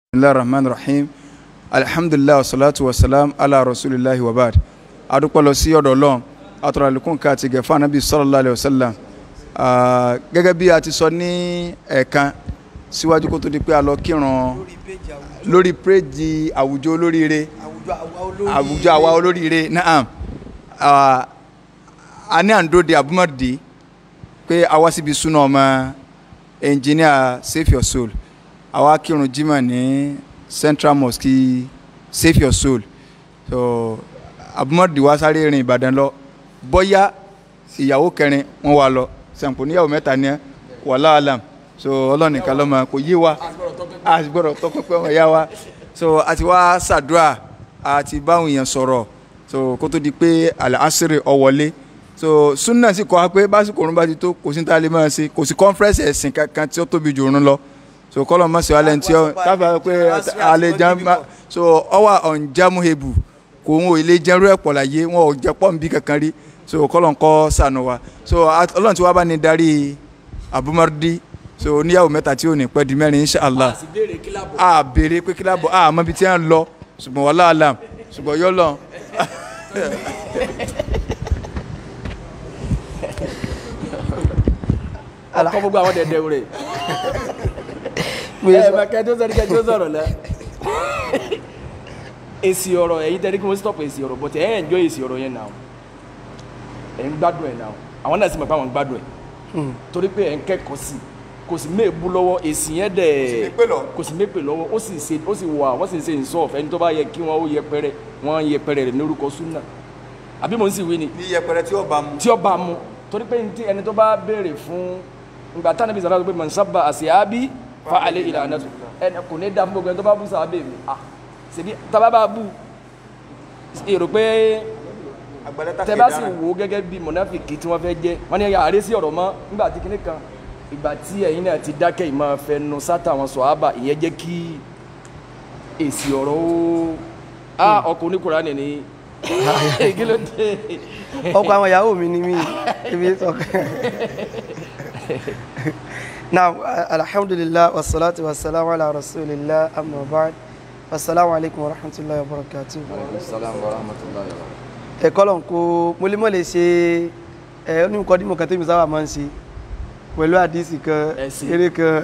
bisimilahi rahman rahim alihamdulilayi wasalaatu wasalaam ala rasulillahi wa baad adúpẹ́ lọ sí ọ̀dọ̀ Ọlọ́run atọrọ àlékún ká àti gẹfà anabi sallallahu alayhi wa sallam gẹ́gẹ́ bí a ti sọ ní ẹ̀ẹ̀kan síwájú kó tó di pé a lọ kírun lórí péjì àwùjọ olóríire àwùjọ àwa olóríire naam a ní àndóde abúmọ̀dé pé a wá síbi súná ọmọ engineer save your soul àwa kírun jimá ní central mosque save your soul so abúmọ̀dé wa sáré rìn ìbàdàn lọ bóyá ìyàwó kẹrin wọn wà lọ sàǹpù níyàwó mẹ́ta ní wàhálà alam so ọlọ́nìkan lọ́mọ kò yé wa a sì gbọ́dọ̀ tọpẹ́pẹ́ wọn yá wa so a ti wá ṣàdúrà a ti báwọn èèyàn sọ̀rọ̀ so kó tó di pé àlàásìrì ọ̀wọ́lé so sunna sì kọ́ wa pé básìkò òrùn bá ti tó kò sí ní tá a lè máa ṣe kò sí conference ẹ̀sìn kankan tí ó tóbi jù òrùn lọ so kọ́lọ̀ mọ̀ sí wàhálà tí ó káfíà pé alẹ́ jẹun so ọwà ọ̀njàmúhebù kò ń wo ilé jẹ́rú ẹ̀pọ̀ láyé wọn ò jẹ́ pọ̀ nbí kankan rí so kọ́lọ̀ ń kọ́ sànù wa so ọlọ́run tí wàá bá ní darí abumardi so oníyàwó mẹ́ta tí ò ní pẹ́ di mẹ́rin inshallah a béèrè pé kíláàbọ̀ a mọ ibi tí a ń lọ ṣùgbọ́n wàhálà alam ṣùgbọ́n yọ lọ. ọkọ gbogbo àwọn dẹdẹ rẹ ẹ bá kẹjọ sọ kẹjọ sọ̀rọ̀ lẹ èsì ọ̀rọ̀ ẹ̀yin tẹrí kí wọn stop èsì ọ̀rọ̀ but ẹ ẹ enjoy èsì ọ̀rọ̀ yẹn náà ẹ ń gbádùn ẹ náà àwọn náà sì mọ̀ pé àwọn ń gbádùn ẹ torí pé ẹ ń kẹ́kọ̀ọ́ sí kò sì méèbú lọ́wọ́ èsì yẹn dẹ̀ kò sì méèpè lọ́wọ́ ó sì ṣe ó sì wà wọ́n sì ń ṣe ìsọ̀f ẹni tó bá yẹ kí wọ́n ó yẹpẹrẹ wọ́n yẹpẹrẹ rẹ̀ lórúkọ súnà àbí mò ń sì wí ni ní yẹpẹrẹ tí ó bá mu. tí ó bá mu torí pé ẹni tó bá béèrè fún ìgbà táwọn ibi sàrà pé mọ̀ nsábà àṣìábí fa alẹ́ ìlànà tó ẹni kò ní dá fún gbogbo ẹni tó bá bú sàábẹ̀ mi à ṣèbí tábà bá bú èrò pé tẹ bá sì wò ó gẹ́gẹ́ bí mọ̀nàfìkì tí wọ́n fẹ́ jẹ́ wọ́n ní àárẹ̀ sí ọ̀rọ̀ mọ́ nígbà tí kinní kan ìgbà tí ẹ̀yin náà ti dákẹ́ ìmọ̀ fẹnu sátà wọn sọ ábà ìyẹn jẹ́ kí èsì ọ̀rọ̀ ó á ọkọ̀ oníkùnrin ní kí ló dé. ọkọ àwọn ìyàwó mi ni mí ibi sọ now alhamdulillah wassalatu wassalamu ala rasulillah amma ba'd wassalamu alaikum warahmatullahi wabarakatuh ẹ̀kọ́ lọ́n kó mọ́lẹ́mọ́ lè ṣe ẹ̀ onímọ̀kọ́ dímọ̀ kan tẹ́mi sábà máa ń ṣe pẹ̀lú àdísì kan eré kan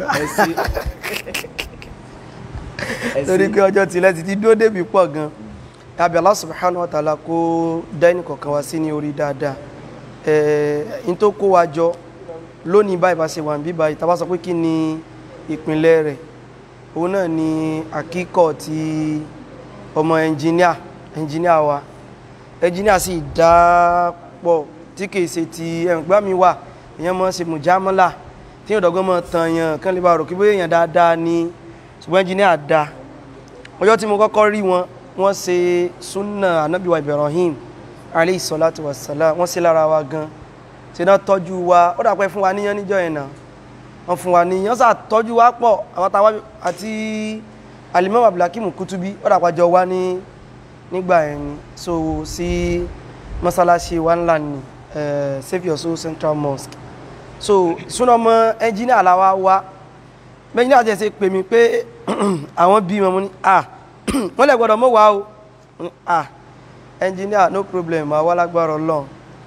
torí pé ọjọ́ tilẹ̀ ti ti dúró débi pọ̀ gan àbí Allah subhanahu wa ta'ala kó dá ẹnì kọ̀ọ̀kan wá sí ní orí dáadáa ẹ̀ẹ́n tó kó wa jọ lónìí báyìí bá ṣe wà níbí báyìí tá bá sọ pé kí ni ìpínlẹ̀ rẹ̀ òun náà ni àkíkọ̀ ti ọmọ ẹnjìníà ẹnjìníà wa ẹnjìníà sì dá pọ̀ tí kìí ṣe ti ẹ̀ǹgbá mi wà èèyàn mọ̀ ṣe mùjámọ́là tí yóò dọ́gbọ́n mọ̀ tàn yàn kán lè bá rò kí bóyá èèyàn dáadáa ni ṣùgbọ́n ẹnjìníà dá ọjọ́ tí mo kọ́kọ́ rí wọn wọ́n ṣe súnà anábìwá Ibrahim alayhi salatu wassalam wọ́n ṣe lára wa gan ṣe náà tọ́jú wa ó dàpẹ́ fún wa níyàn níjọ́ yẹn náà wọ́n fún wa níyàn sà tọ́jú wa pọ̀ àwọn táwa àti Al-Imam Abdulhakeem Kutubi ó dàpẹ́ jọ wá ní nígbà yẹn ni so sí mọ́sálásí wa ńlá ni uh, Save Your Soul Central Mosque so súnà ọmọ ẹnjìnìà làwa wá mẹ́jìnìà jẹ́ ṣe pè mí pé àwọn bí wọn mo ní ah wọ́n lè gbọ́dọ̀ mọ́ wá o ah engineer no problem àwa lágbára ọlọ́run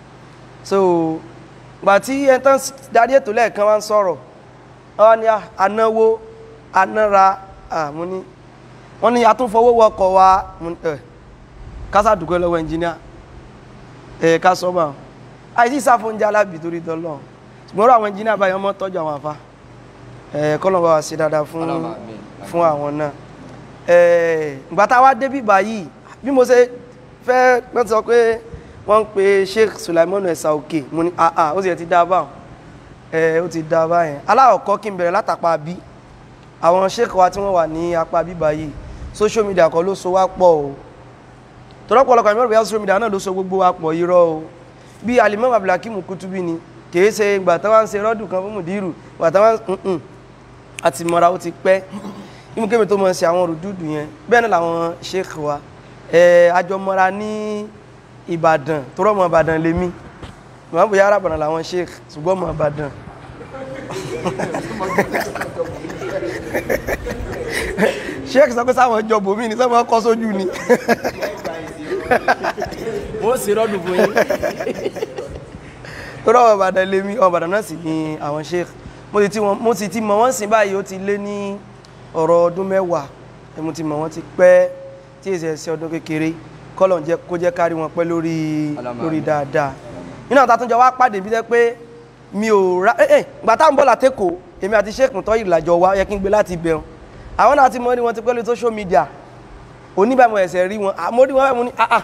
so gbà tí ẹntàn darí ètò lẹ́ẹ̀kan wá ń sọ̀rọ̀ wọ́n ní anáwó anára àmú ní wọ́n ní atúnfọwọ́ wọkọ̀ wa kásá dùkọ́ lọ́wọ́ engineer ẹ̀ ká sọ́mà àìsí sáfóúnjẹ alábì torí tọ́lọ́ ṣùgbọ́n àwọn engineer báyìí wọ́n mọ́ tọ́jú àwọn afá ẹ̀ kọ́lọ́ bá wa ṣe dáadáa fún fún àwọn náà ìgbà tá a wá débí báyìí bí mo ṣe fẹ́ wọ́n ti sọ pé wọ́n ń pe Sheikh Sulaiman ẹ̀sà òkè mo ní àà ó sì ti dá báwọn ẹ̀ ó ti dá báyẹn aláwọ̀kọ́ kí n bẹ̀rẹ̀ látàpá bí àwọn sheikh wa tí wọ́n wà ní apá bí báyìí social media kan ló so wá pọ̀ o tọ́lọ́pọ̀lọpọ̀ ìmọ̀ràn bíi social media náà ló so gbogbo wa pọ̀ irọ́ o bí Al-Imam Abdulhakeem Kutubi ni kìí ṣe ìgbà táwọn ń ṣe rọ́dù kan fún mùdírù ìgbà táwọn àti mọ́ra ó ti pẹ́ ìmúkẹ́mi tó mọ̀ ṣe àwọn rùdúdù yẹn bẹ́ẹ̀ náà làwọn sheikh wa àjọmọ́ra ní ìbàdàn tó rọ́ mọ́ ìbàdàn lèmi mọ̀ bóyá arábàdàn làwọn sheikh ṣùgbọ́n mọ̀ ìbàdàn sheik sọ pé sáwọn jọ bòmí ni sáwọn kọ́ sójú ni wọ́n sì rọ́dùn fún yín lórí ọmọ ìbàdàn lèmi ọmọ ìbàdàn náà sì ni àwọn sheik mo sì ti wọn- mo sì ti mọ̀ wọ́n sìn báyìí ó ti lé ní ọ̀rọ̀ ọdún mẹ́wàá ẹ mo ti mọ̀ wọ́n ti pẹ́ tí èsì ẹ̀sẹ̀ ọdún kékeré kọ́lọ̀ ń jẹ́ kó jẹ́ kárí wọn pẹ́ lórí Àlámà. lórí dáadáa nínú àwọn àtúnjọ wa pàdé bí jẹ́ pé mi ò ra ẹ ẹ gbà tá à ń bọ̀ látẹ́kọ̀ọ́ èmi àti sheik mutọ́ ìlàjọ wa yẹ kí n gbé láti bẹ̀rù àwọn náà ti mọ̀ ní wọn ti pẹ́ lórí social media oníbàmọ̀ ẹ̀sẹ̀ rí wọn àmọ́ rí wọn báyìí mo ní ah ah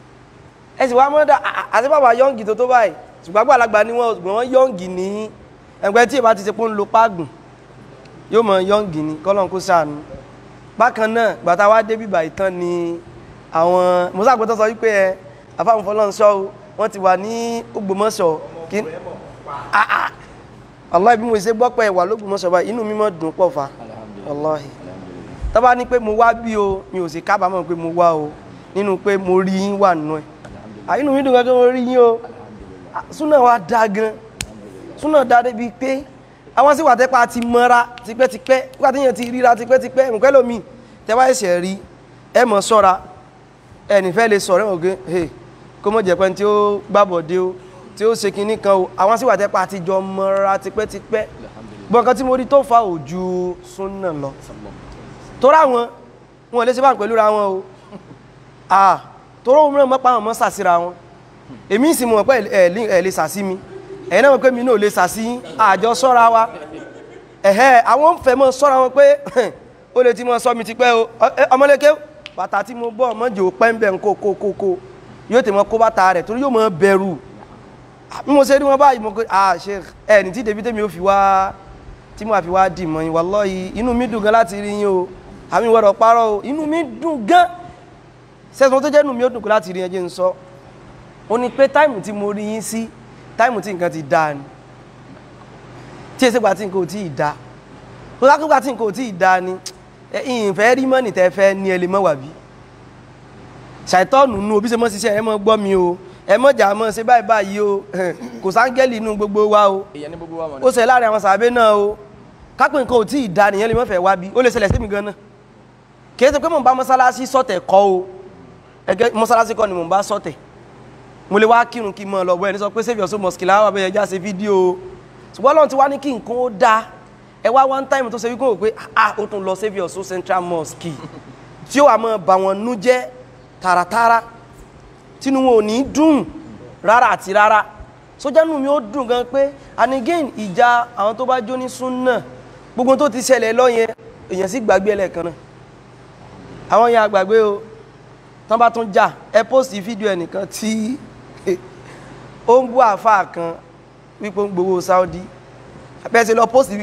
ẹ sì wá mọ́dá àti bàbá yọ́ǹgì tó tó báyìí ṣùgbọ́n àgbàlagbà ni wọ́n ṣùgbọ́n wọ́n yọ́ǹgì ní ẹgbẹ́ tí ìbá ti ṣe pé ń lo páàgùn yóò mọ yọ́ǹgì ni kọ́lọ́n kó sànù bákan náà gbàtà wá dé bíbà ìtàn ni àwọn mọ́sàgbọ́tọ̀ sọ wípé ẹ afáǹfọlọ́nṣọ́ o wọ́n ti wà ní Ògbómọ̀ṣọ́ kí Ah, ah. Allah bí mo ṣe gbọ́ pé wà lÓgbómọ̀ṣọ́ báyìí inú mi mọ́ dùn pọ̀ fa Wallahi tọ́ba ní pé mo wá bí o mi ò sì kábàámọ̀ pé mo wá o nínú pé mo rí yín wà nù ẹ̀ àyínú mi dùn gan pé mo rí yín o Ah, súnà wa dá gan súnà dá débi pé àwọn sì wà tẹ́pá ti mọ́ra tipẹ́tipẹ́ nígbà tí yẹn ti ríra tipẹ́tipẹ́ nǹkan lómi tẹ́wá ẹ̀sẹ̀ rí ẹ mọ̀ sọ́ra ẹnì fẹ́ lè sọ̀rọ̀ ẹ̀wọ̀n gé hey kó mọ̀ jẹ́ pé tí ó gbàbọ̀dé o tí ó ṣe kinní kan o àwọn sì wà tẹ́pá ti jọ mọ́ra tipẹ́tipẹ́ gbọ̀ǹkan tí mo rí tó fa òjú súnà lọ torí àwọn wọn lè ṣe bá ń pẹ̀lú ra wọn o ah torí òun náà mọ́pá àwọn mọ́ sàsíra wọn èmi sì mọ̀ pé ẹ̀ lè sàsí mi ẹ̀yin náà mọ̀ pé mi náà lè sàsí àjọ sọ́ra wa ẹ̀hẹ́ àwọn ń fẹ́ mọ́ sọ́ra wọn pé ó lè ti mọ́ sọ mi ti pẹ́ o Ẹ, ọmọléke bàtà tí mo bọ́ ọmọjò pẹ́ńbẹ̀ ń kó kó kó kó yóò tẹ̀ mọ́ kó bàtà rẹ̀ torí yóò mọ́ bẹ̀rù bí mo ṣe rí wọn báyìí mo kó ah ṣe ẹ̀ ní tí débi tèmi ó fi wá tí mo àfi wá dì mọ́ yín wallahi inú mi dùn gan láti rí yín o àmì ìwọ̀rọ̀ parọ́ o inú mi dùn gan sẹ́sùn tó jẹ́ inú mi ó dùn gan láti rí yín jẹ́ ń sọ ó ní pé táìmù tí mo rí yín sí táìmù tí nǹkan ti dáa ni tí èsì gba tí nǹkan ò tí ì dáa tó lákùgbà tí nǹkan ò tí ì dáa ni ẹ, ìfẹ́ rí mọ́nì tẹ́ fẹ́ ní ẹ lè mọ́ wà bí ṣàìtọ́nù nù òbí ṣe mọ́ ṣiṣẹ́ ẹ mọ́ gbọ́ mi o ẹ mọ́ jà mọ́ ṣe báyìí báyìí o kò sáńgẹ́lì inú gbogbo wa o èèyàn ní gbogbo wa mọ̀ ó ṣe láàrin àwọn sàbẹ náà o kápẹ́ nǹkan ò tí ì da nìyẹn lè mọ́fẹ́ wá bí ó lè ṣẹlẹ̀ sí mi gan náà kì í ṣe pé mò ń bá mọ́sálásí sọ̀tẹ̀ kọ́ o ẹgẹ́ mọ́sálásí kọ́ ni mò ń bá sọ̀tẹ̀ mo lè wá kírun kí n mọ̀ lọ bọ́ ẹni sọ pé save your soul mosque láwọn abẹ́yẹ já ṣe fídíò o ṣùgbọ́n lọ́n ti wá ní kí nǹkan ó da ẹ wá one time tó ṣe wípé wò pé ah ó tún lọ save your soul central mosque tí ó wà mọ́ bà wọ́n nú jẹ́ tààràtààrà tínú wọn ò ní dùn rárá àti rárá sójánù mi ó dùn gan pé and again ìjà àwọn tó bá jó ní súnà gbogbo tó ti ṣẹlẹ̀ lọ́yẹn èèyàn sì gbàgbé ẹlẹ́ẹ̀kan náà àwọn yẹn àgbàgbé o tán bá tún jà ẹ pósì fídíò ẹnìkan tí ó ń bú àáfàá kan wípé ó ń gbowó Saudi abẹ́sẹ̀ lọ pósì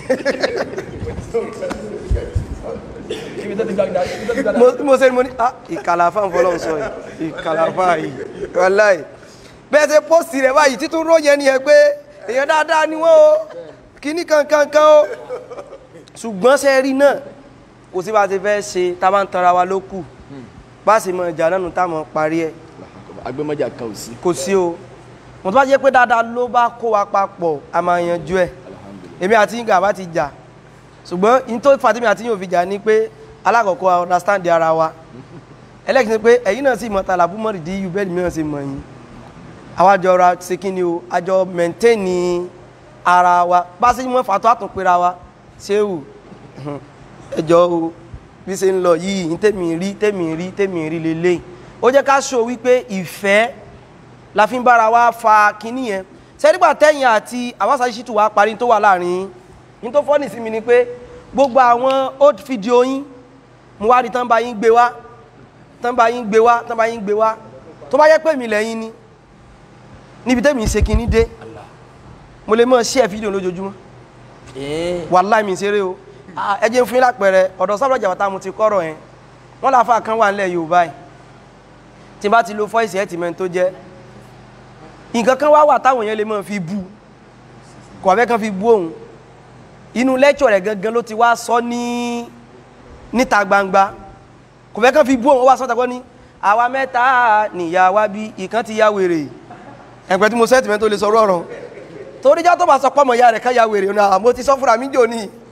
ibi tó ti gbàgbà ibi tó ti gbàgbà mo mo ṣe ni mo ní ah ìkàlàfà ń fọlọ́n sọ yìí ìkàlàfà yìí wàláì bẹ́ẹ̀ ṣe pósì rẹ̀ báyìí títún róye ni ẹ pé èèyàn dáadáa ni wọ́n o kíní kankankan o ṣùgbọ́n ṣe rí náà kò sí bá ti fẹ́ ṣe tá a bá ń tanra wa ló kù bá a sì mọ ìjà náà nù tá a mọ parí ẹ̀ agbẹ́mọ́jà kan ò sí kò sí o mo tó bá jẹ́ pé dáadáa ló bá kó wa papọ̀ a máa yanjú ẹ̀ èmi àti yín gàba ti jà ṣùgbọ́n in tó fàtí mi àti yín ò fi jà ni pé alákọ̀ọ́kọ́ a understand ara wa ẹlẹ́kìí ni pé ẹ̀yin náà sì mọ tàlàbù mọ́ rìdí yù bẹ́ẹ̀ ni mìíràn sì mọ̀ yín àwa jọ ra ṣe kí ni o a jọ maintain ara wa bá a ṣe mọ́ fàtọ́ àtúnpera wa ṣéwù ẹjọ́ o bí ṣe ń lọ yìí ní tèmi rí tèmi rí tèmi rí lélẹ́yìn ó jẹ́ ká ṣó wípé ìfẹ́ la fi ń bára wa fa kinní yẹn sẹ́dígbà tẹ́yìn àti àwásá ṣìtù wa parí tó wà láàrin yín tó fọ́nì sí mi ni pé gbogbo àwọn old video yín mo wá rí tán bá yín gbé wá tán bá yín gbé wá tán bá yín gbé wá tó bá yẹ pé mi lẹ́yìn ni níbi tẹ́mi ṣe kinní dé mo lè mọ̀ share fídíò lójoojúmọ́ wàláì mi ṣeré o Ah, ẹ jẹ́ n fún yín lápẹẹrẹ ọ̀dọ̀ sábà jàbátà mo ti kọ́rọ̀ yẹn wọ́n láfa kan wà nílẹ̀ Yorùbá yìí tí n bá ti lo fọ́ìsì ẹ̀ tì mẹ́ni tó jẹ́ nǹkan kan wá wà táwọn èèyàn lè máa fi bú kò abẹ́ kan fi bú òun inú lẹ́kṣọ̀ rẹ̀ gangan ló ti wá sọ ní níta gbangba kò fẹ́ kan fi bú òun ó wá sọ́ta gbọ́ ní àwa mẹ́ta nìyá wa bí ìkan ti ya wèrè ẹ̀pẹ́ tí mo sẹ́ẹ̀tì mẹ́ni tó lè sọ rọrùn torí já tó bá sọ pọ́mọ ìyá rẹ̀ kan ya wèrè ọ̀nà àmọ́ ti sọ fúnra mi jò ní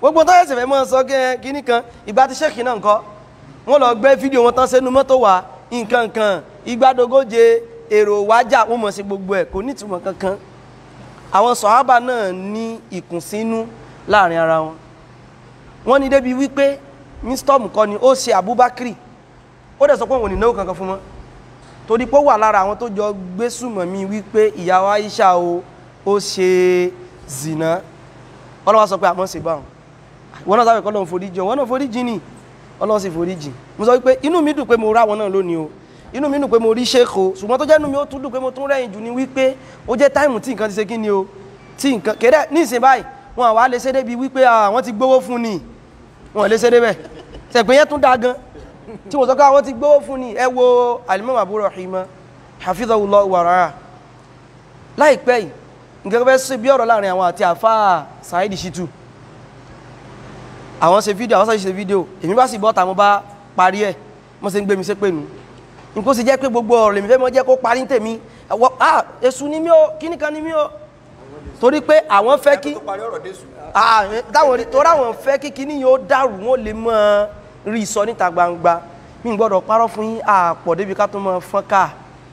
gbogbo tó yẹsẹ̀ fẹ́ mọ́ sọ kẹ́ kínní kan ìgbà tí sẹ́ẹ̀kì náà ń kọ́ wọ́n lọ gbé fídíò wọn tán sẹ́nu mọ́tò wá nǹkan kan ìgbàdógóje èrò wájà wọ́n mọ̀ sí gbogbo ẹ̀ kò ní ìtumọ̀ kankan àwọn sọ̀hábà náà ní ìkùnsínú láàrin ara wọn wọ́n ní débi wípé mísítọ́ọ̀mù kọ́ ni ó ṣe Abubakar ó dẹ̀ sọ pé òun ò ní náwó kankan fún wọn torí pé ó wà lára àwọn tó jọ gbé sùmọ̀ mi wípé ìyàwó Aisha o ó ṣe zìnà ọlọ́wọ́ sọ pé àmọ́ ṣe báwọn wọn náà sábẹ̀ kọ́ lọ́n foríjì wọn náà foríjì ni ọlọ́run sì foríjì mo sọ wípé inú mi dùn pé mo rá wọn náà lónìí o inú mi dùn pé mo rí ṣéèkó ṣùgbọ́n tó jẹ́ inú mi ó tún dùn pé mo tún rẹ́yìn jù ni wípé ó jẹ́ táìmù tí nǹkan ti ṣe kí ni o tí nǹkan kéde ní ìsìn báyìí wọn àwa lè ṣe débi wípé àwọn ti gbówó fún ni wọn lè ṣe débẹ̀ ṣẹ̀pẹ́ yẹn tún dáa gan tí mo sọ pé àwọn ti gbówó fún ni ẹ wo alimami Abu Rahima hafidhahullah wàrà láìpẹ́ yìí nǹkan fẹ́ ṣe bí ọ̀rọ̀ láàrin àwọn àti àfáà Saheed Shittu àwọn ṣe fídíò àwọn ṣe fídíò èmi bá sì bọ́ta mo bá parí ẹ̀ mo ṣe ń gbé mi ṣe pé nu nǹkan sì jẹ́ pé gbogbo ọ̀rọ̀ lèmi fẹ́ mọ́ jẹ́ kó parí ń tèmi ẹ̀wọ́ ah èṣù ni mí o kíní kan ni mí o torí pé àwọn fẹ́ kí ah táwọn torí àwọn fẹ́ kí kíní yóò dàrú wọn lè mọ rí sọ níta gbangba mi ò gbọ́dọ̀ parọ́ fún yín àpọ̀ débi ká tó mọ fọ́n ká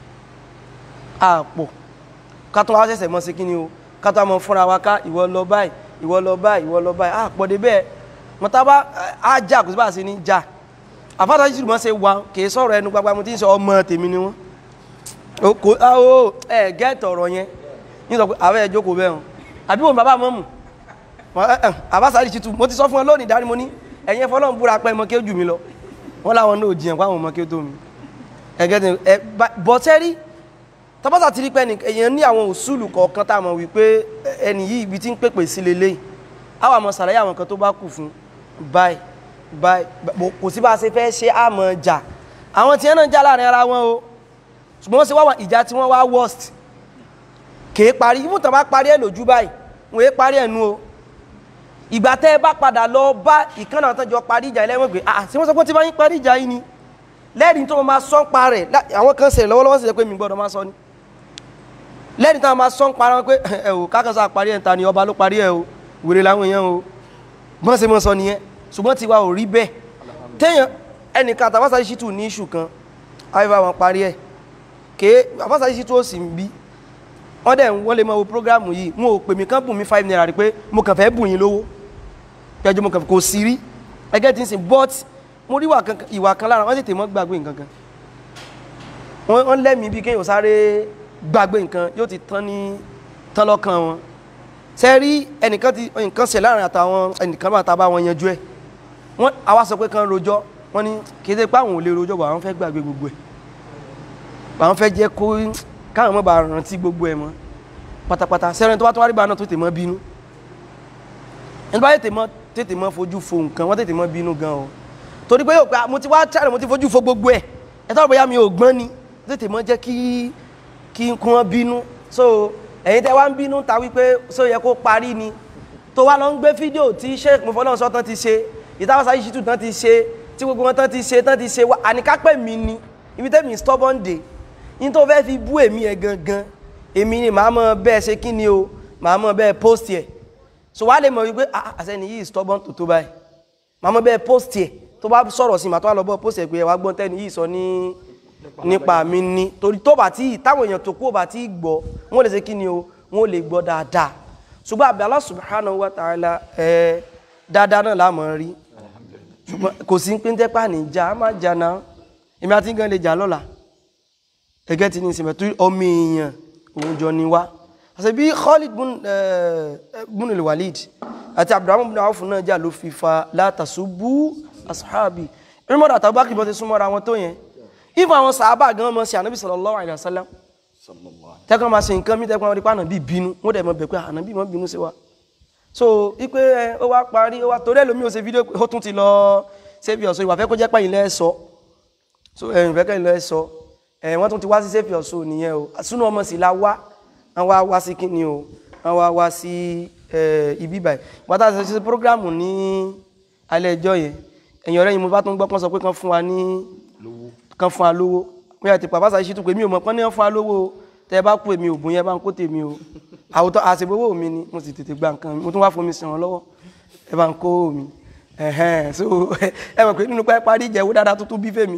àpọ̀ ká tó wá ṣẹ̀ṣẹ̀ mọ́ sí kíní o ká tó wá mọ fúnra wa ká ìwọ lọ báyìí ìwọ lọ báyìí ìwọ lọ báyìí àpọ̀ débẹ̀ mọ̀tàbá á jà kò sí bá a ṣe ní jà àfáàtà jíjù mọ́ ṣe wà kì í sọ̀rọ̀ ẹnu gbagba mo ti ń sọ ọmọ tèmi ni wọ́n kò ó ẹ gẹ́ẹ̀tì ọ̀rọ̀ yẹn ní sọ pé àwẹ̀ ẹ̀ jókòó bẹ́ẹ̀ hàn àbí wọn bàbá mọ́mù àbáṣárì ṣìtú mo ti sọ fún ẹ lónìí dárí mo ní ẹ̀yin fọlọ́n búra pẹ́ mọ́ kí ó jù mí lọ wọ́n láwọn náà jiyàn pé àwọn ọmọ kí ó tó mi ẹ̀gẹ́tì ẹ bọ́tẹ́rì tọ́pọ́sà ti rí pé èèyàn ní àwọn òṣùlù kọ̀ọ̀kan tá a mọ̀ wípé ẹni yìí ibi tí ń pèpè sí lélẹ́yìí àwọn àmọ́ sàlàyé àwọn kan tó bá kù fún báyìí báyìí kò sí bá a ṣe fẹ́ ṣe àmọ́ jà àwọn tí wọ́n náà jà láàrin ara wọn o ṣùgbọ́n wọ́n ṣe wá ìjà tí wọ́n wá worst kèé parí ibùn tán bá parí ẹ̀ lójú báyìí wọ́n é parí ẹ̀ nu o ìgbà tẹ́ ẹ bá padà lọ bá ìkànnà àwọn tọ́jọ́ parí ìjà ilé wọn gbé ah ṣé wọ́n sọ pé tí wọ́n yín parí ìjà yìí ni lẹ́rìí tó máa sọ́n pa rẹ̀ àwọn kan ṣe lọ́wọ́lọ́wọ́ sì jẹ́ pé mi gbọ́dọ̀ máa sọ ni lẹ́rìí tó máa sọ́n pa wọn pé ẹ ò kákàsá parí ẹ̀ ta ni ọba ló parí ẹ̀ o wèrè làwọn èèyàn o bọ́n ṣe mọ́ sọ nìyẹn ṣùgbọ́n tiwa ò rí bẹ́ẹ̀ téèyàn ẹnìkan àtàwọ́sàrí ṣìtù ní iṣu kan àìbá wọn parí ẹ̀ ké àwọ́sàrí ṣìtù ó sì ń bí wọ́n dẹ̀ wọ́n lè mọ wo prógrámù yìí wọn ò pè mí kán bùn mí five naira rí pé mo kàn fẹ́ bùn yín lówó pẹ́jọ́ mo kàn kò sí rí ẹgẹ́ tí ń sìn but mo rí ìwà kan lára wọ́n tètè mọ́ gbàgbé nǹkan kan wọ́n lẹ́mìí bí kéèyàn sáré gbàgbé nǹkan yóò ti tán ní tán lọ́kàn wọn ṣe rí ẹnìkan ti nǹkan ṣe láàrin àtàwọn ẹnìkan bá ta bá wọn yanjú ẹ wọn àwa sọ pé kan rojọ́ wọn ní kì í ṣe pé àwọn ò lè rojọ́ bọ̀ àwọn fẹ́ gbàgbé gbogbo ẹ̀ àwọn fẹ́ jẹ́ kó káwọn mọ̀ bá rántí gbogbo ẹ̀ mọ́ pátápátá sẹ́rìn tó bá tó wá rí bá náà tó tètè mọ́ bínú ẹni bá tètè mọ́ tètè mọ́ fojú fo nǹkan wọ́n tètè mọ́ bínú gan o torí pé yóò pé mo ti wá tíráì mo ti fojú fo gbogbo ẹ̀ ẹ tọ́ bóyá mi ò gbọ́n ni tètè mọ́ jẹ́ kí kí n kún wọn bínú so ẹ̀yin tẹ́ wá ń bínú ta wípé ṣó yẹ kó parí ni tó wá lọ ń gbé fídíò tí sheik mufọlọ́n sọ tán ti ṣe ìtawọ́sá yìí ṣìtú tán ti ṣe tí gbogbo wọn tán ti ṣe tán ti ṣe wá àníkápẹ́ mi ni ibi tẹ́mi stubborn day ní tó fẹ́ fi bú èmi ẹ̀ gangan èmi ni màá mọ bẹ́ẹ̀ ṣe kí ni o màá mọ bẹ́ẹ̀ post ẹ̀ so wá lè mọ̀ wípé àṣẹni yìí stubborn tó tó báyìí màá mọ bẹ́ẹ̀ post ẹ̀ tó bá sọ̀rọ̀ sí màá tó wá lọ bọ́ post ẹ̀ pé ẹ̀ wá gbọ́n tẹ́ni yìí sọ ní nípa mi ni torí tó bá tí táwọn èèyàn tó kú ò bá tí gbọ́ wọ́n lè ṣe kí ni o wọ́n lè gbọ́ dáadáa ṣùgbọ́n àbí Allah subhanahu wa ta'ala ẹ dáadáa náà láàmú rí ṣùgbọ́n kò sí pé ń tẹ́pà ní ìjà á máa jà náà èmi àti nǹkan lè jà lọ́la gẹ́gẹ́ tí ní ìsìnkú tó ọmọ èèyàn òun jọ ni wá àti bí Khalid bun al-Walid àti Abdurrahman bin Awf náà jà ló fi fa la tasubbu ashabi ìrìnmọ́dà àtàwọn bá kìbọn ti súnmọ́ra wọn tó yẹn ìfọ̀ àwọn sàábà gan mọ́ sí ànábì sallallahu alaihi wasallam tẹ́kọ̀ máa ṣe nǹkan mí tẹ́kọ̀ máa rí pé ànábì bínú wọ́n dẹ̀ mọ́ bẹ̀ pé ànábì mọ́ bínú sí wa so ipe ẹ ó wá parí ó wá torí ẹlòmíì ó ṣe fídíò pé ó tún ti lọ save your soul ìwà fẹ́ kó jẹ́ pẹ́yìn lẹ́ sọ so ẹ̀yìn fẹ́ kẹ́yìn lẹ́ sọ ẹ̀ wọ́n tún ti wá sí save your soul nìyẹn o súnú ọmọ sì la wá wọ́n wá wá sí kíni o wọ́n wá wá sí ibi báyìí wọ́n tá a ṣe programu ní alẹ́ ẹjọ́ yẹn ẹ̀yìn ọ̀rẹ́ yìí mo bá tún gbọ́ pọ́n sọ pé kán fún wa ní kán fún wa lówó wọ́n yà ti pàpà sáà ṣí tún pé mi ò mọ̀ pọ́n ní wọ́n fún wa lówó tẹ́ bá kú èmi ògùn yẹn bá ń kó tèmi o àwòtọ́ àṣebówó mi ni mo sì tètè gba nǹkan mo tún wá fomi sàn án lọ́wọ́ ẹ bá ń kó mi ẹ̀hẹ́n so ẹ mọ̀ pé nínú pẹ́ parí ìjẹ̀wó dáadáa tó tún bí fèmí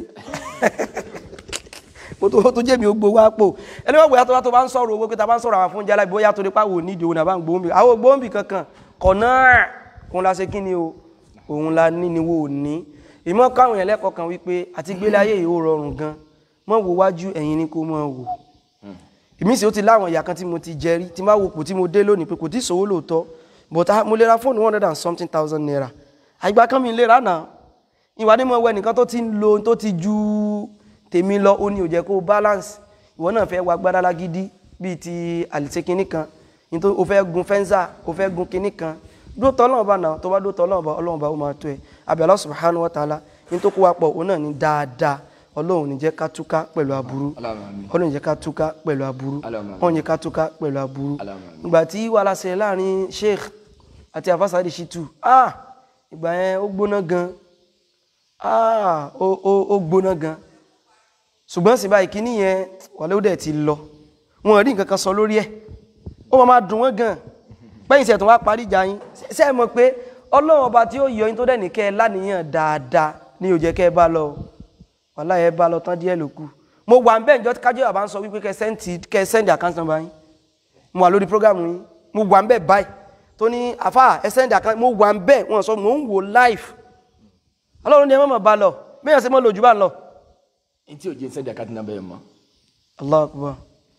mo tó tó jẹ́ mi ó gbowó àpò ẹni wọ́n gbé tó bá tó bá ń sọ̀rọ̀ owó pé ta bá ń sọ̀rọ̀ àwọn fún jálá ìbóyá tó nípa wò nídìí òun àbá ń gbóhùn bí àwọn gbóhùn bí kankan kọ̀nà òun la ṣe kí ni o òun la ní ni wo ò ní ìmọ̀ káwọn yẹn lẹ́kọ̀ọ́ kan wípé àti gbélé ayé yìí ó rọrùn gan mọ̀ wo wájú ẹ̀yìn ni kò mọ̀ wò èmi sì ó ti láwọn ìyá kan tí mo ti jẹ rí tí n bá wo kò tí mo dé lónìí pé kò tí sòwò lóòótọ́ but ah, mo lè ra fóònù one hundred and something thousand naira àgbà kan mi lè rà náà ìwà ni mo wẹ nìkan tó ti ń lo tó ti ju tèmi lọ ó ní ò jẹ́ kó balance ìwọ náà fẹ́ wá gbádá lágídí bíi ti àlìṣe kinní kan ní tó o fẹ́ gun fẹ́ńsà o fẹ́ gun kinní kan dóòtọ́ ọlọ́run bá náà tó bá dóòtọ́ ọlọ́run bá ọlọ́run bá ó máa tó ẹ àbí Allah subhanahu wa ta'ala ní tó kó wa pọ̀ òun náà ní dáadáa ọlọ́run ní jẹ́ ká túká pẹ̀lú aburú ọlọ́run ní jẹ́ ká túká pẹ̀lú aburú ọlọ́run ní jẹ́ ká túká pẹ̀lú aburú ìgbà tí wàhálà ṣẹlẹ̀ láàrin sheikh àti afásádì shitu ah ìgbà yẹn ó gbóná gan ah ó ó ó gbóná gan ṣùgbọ́n sì báyìí kíní yẹn wàlẹ́ ó dẹ̀ ti lọ wọn rí nǹkan kan sọ lórí ẹ̀ ó máa máa dùn wọ́n gan pẹ́yìn sẹ̀ tó wá parí ìjà yín ṣe é mọ̀ pé ọlọ́run ọba tí ó yọ yín tó dẹ̀ ní kẹ́ ẹ láníyàn dáadáa ní ó jẹ́ kẹ́ ẹ bá lọ wàhálà ẹ bá lọ tán díẹ̀ ló kù mo wà ń bẹ́ẹ̀ njọ́ kájọ́ àbá ń sọ wípé kẹ́ ẹ sẹ́ǹtì kẹ́ ẹ sẹ́ǹdì àkáǹtì nọ́mbà yín mo wà lórí prógámù yín mo wà ń bẹ́ẹ̀ báyìí tó ní àfà ẹ sẹ́ǹdì àkáǹtì mo wà ń bẹ́ẹ̀ wọ́n sọ mo ń wò live ọlọ́run ní ẹ má mọ̀ bá lọ bẹ́ẹ̀ ṣe mọ́ lójú bá ń lọ. n tí o jẹ sẹ́dí àkáàtì nàbẹ̀ yẹn mọ́ Allahu Akbar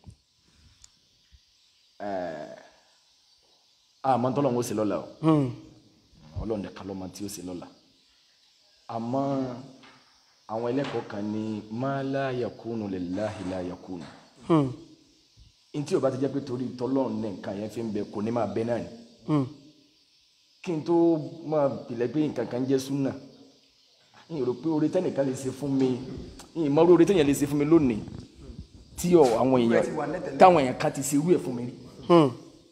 àmọ́ tọ́lọ̀ ń ó ṣe lọ́la o Hmm. ọlọ́run dẹ̀ kalọ́ ma tí ó ṣe lọ́la àmọ́ àwọn ẹlẹ́kọ̀ọ́ kan ní ma la yakunu lillahi la yakunu Hmm. n tí o bá ti jẹ́ pé torí tọ́lọ́run ní nǹkan yẹn fi ń bẹ kò ní máa bẹ náà ni Hmm. kí n tó máa pilẹ̀ pé nǹkan kan jẹ́ súnà n rò pé oore tẹ́nìkan lè ṣe fún mi n mọ oore tẹ́nìkan lè ṣe fún mi lónìí tí ọ àwọn èèyàn táwọn èèyàn kan ti ṣe irú ẹ̀ fún mi rí Hmm.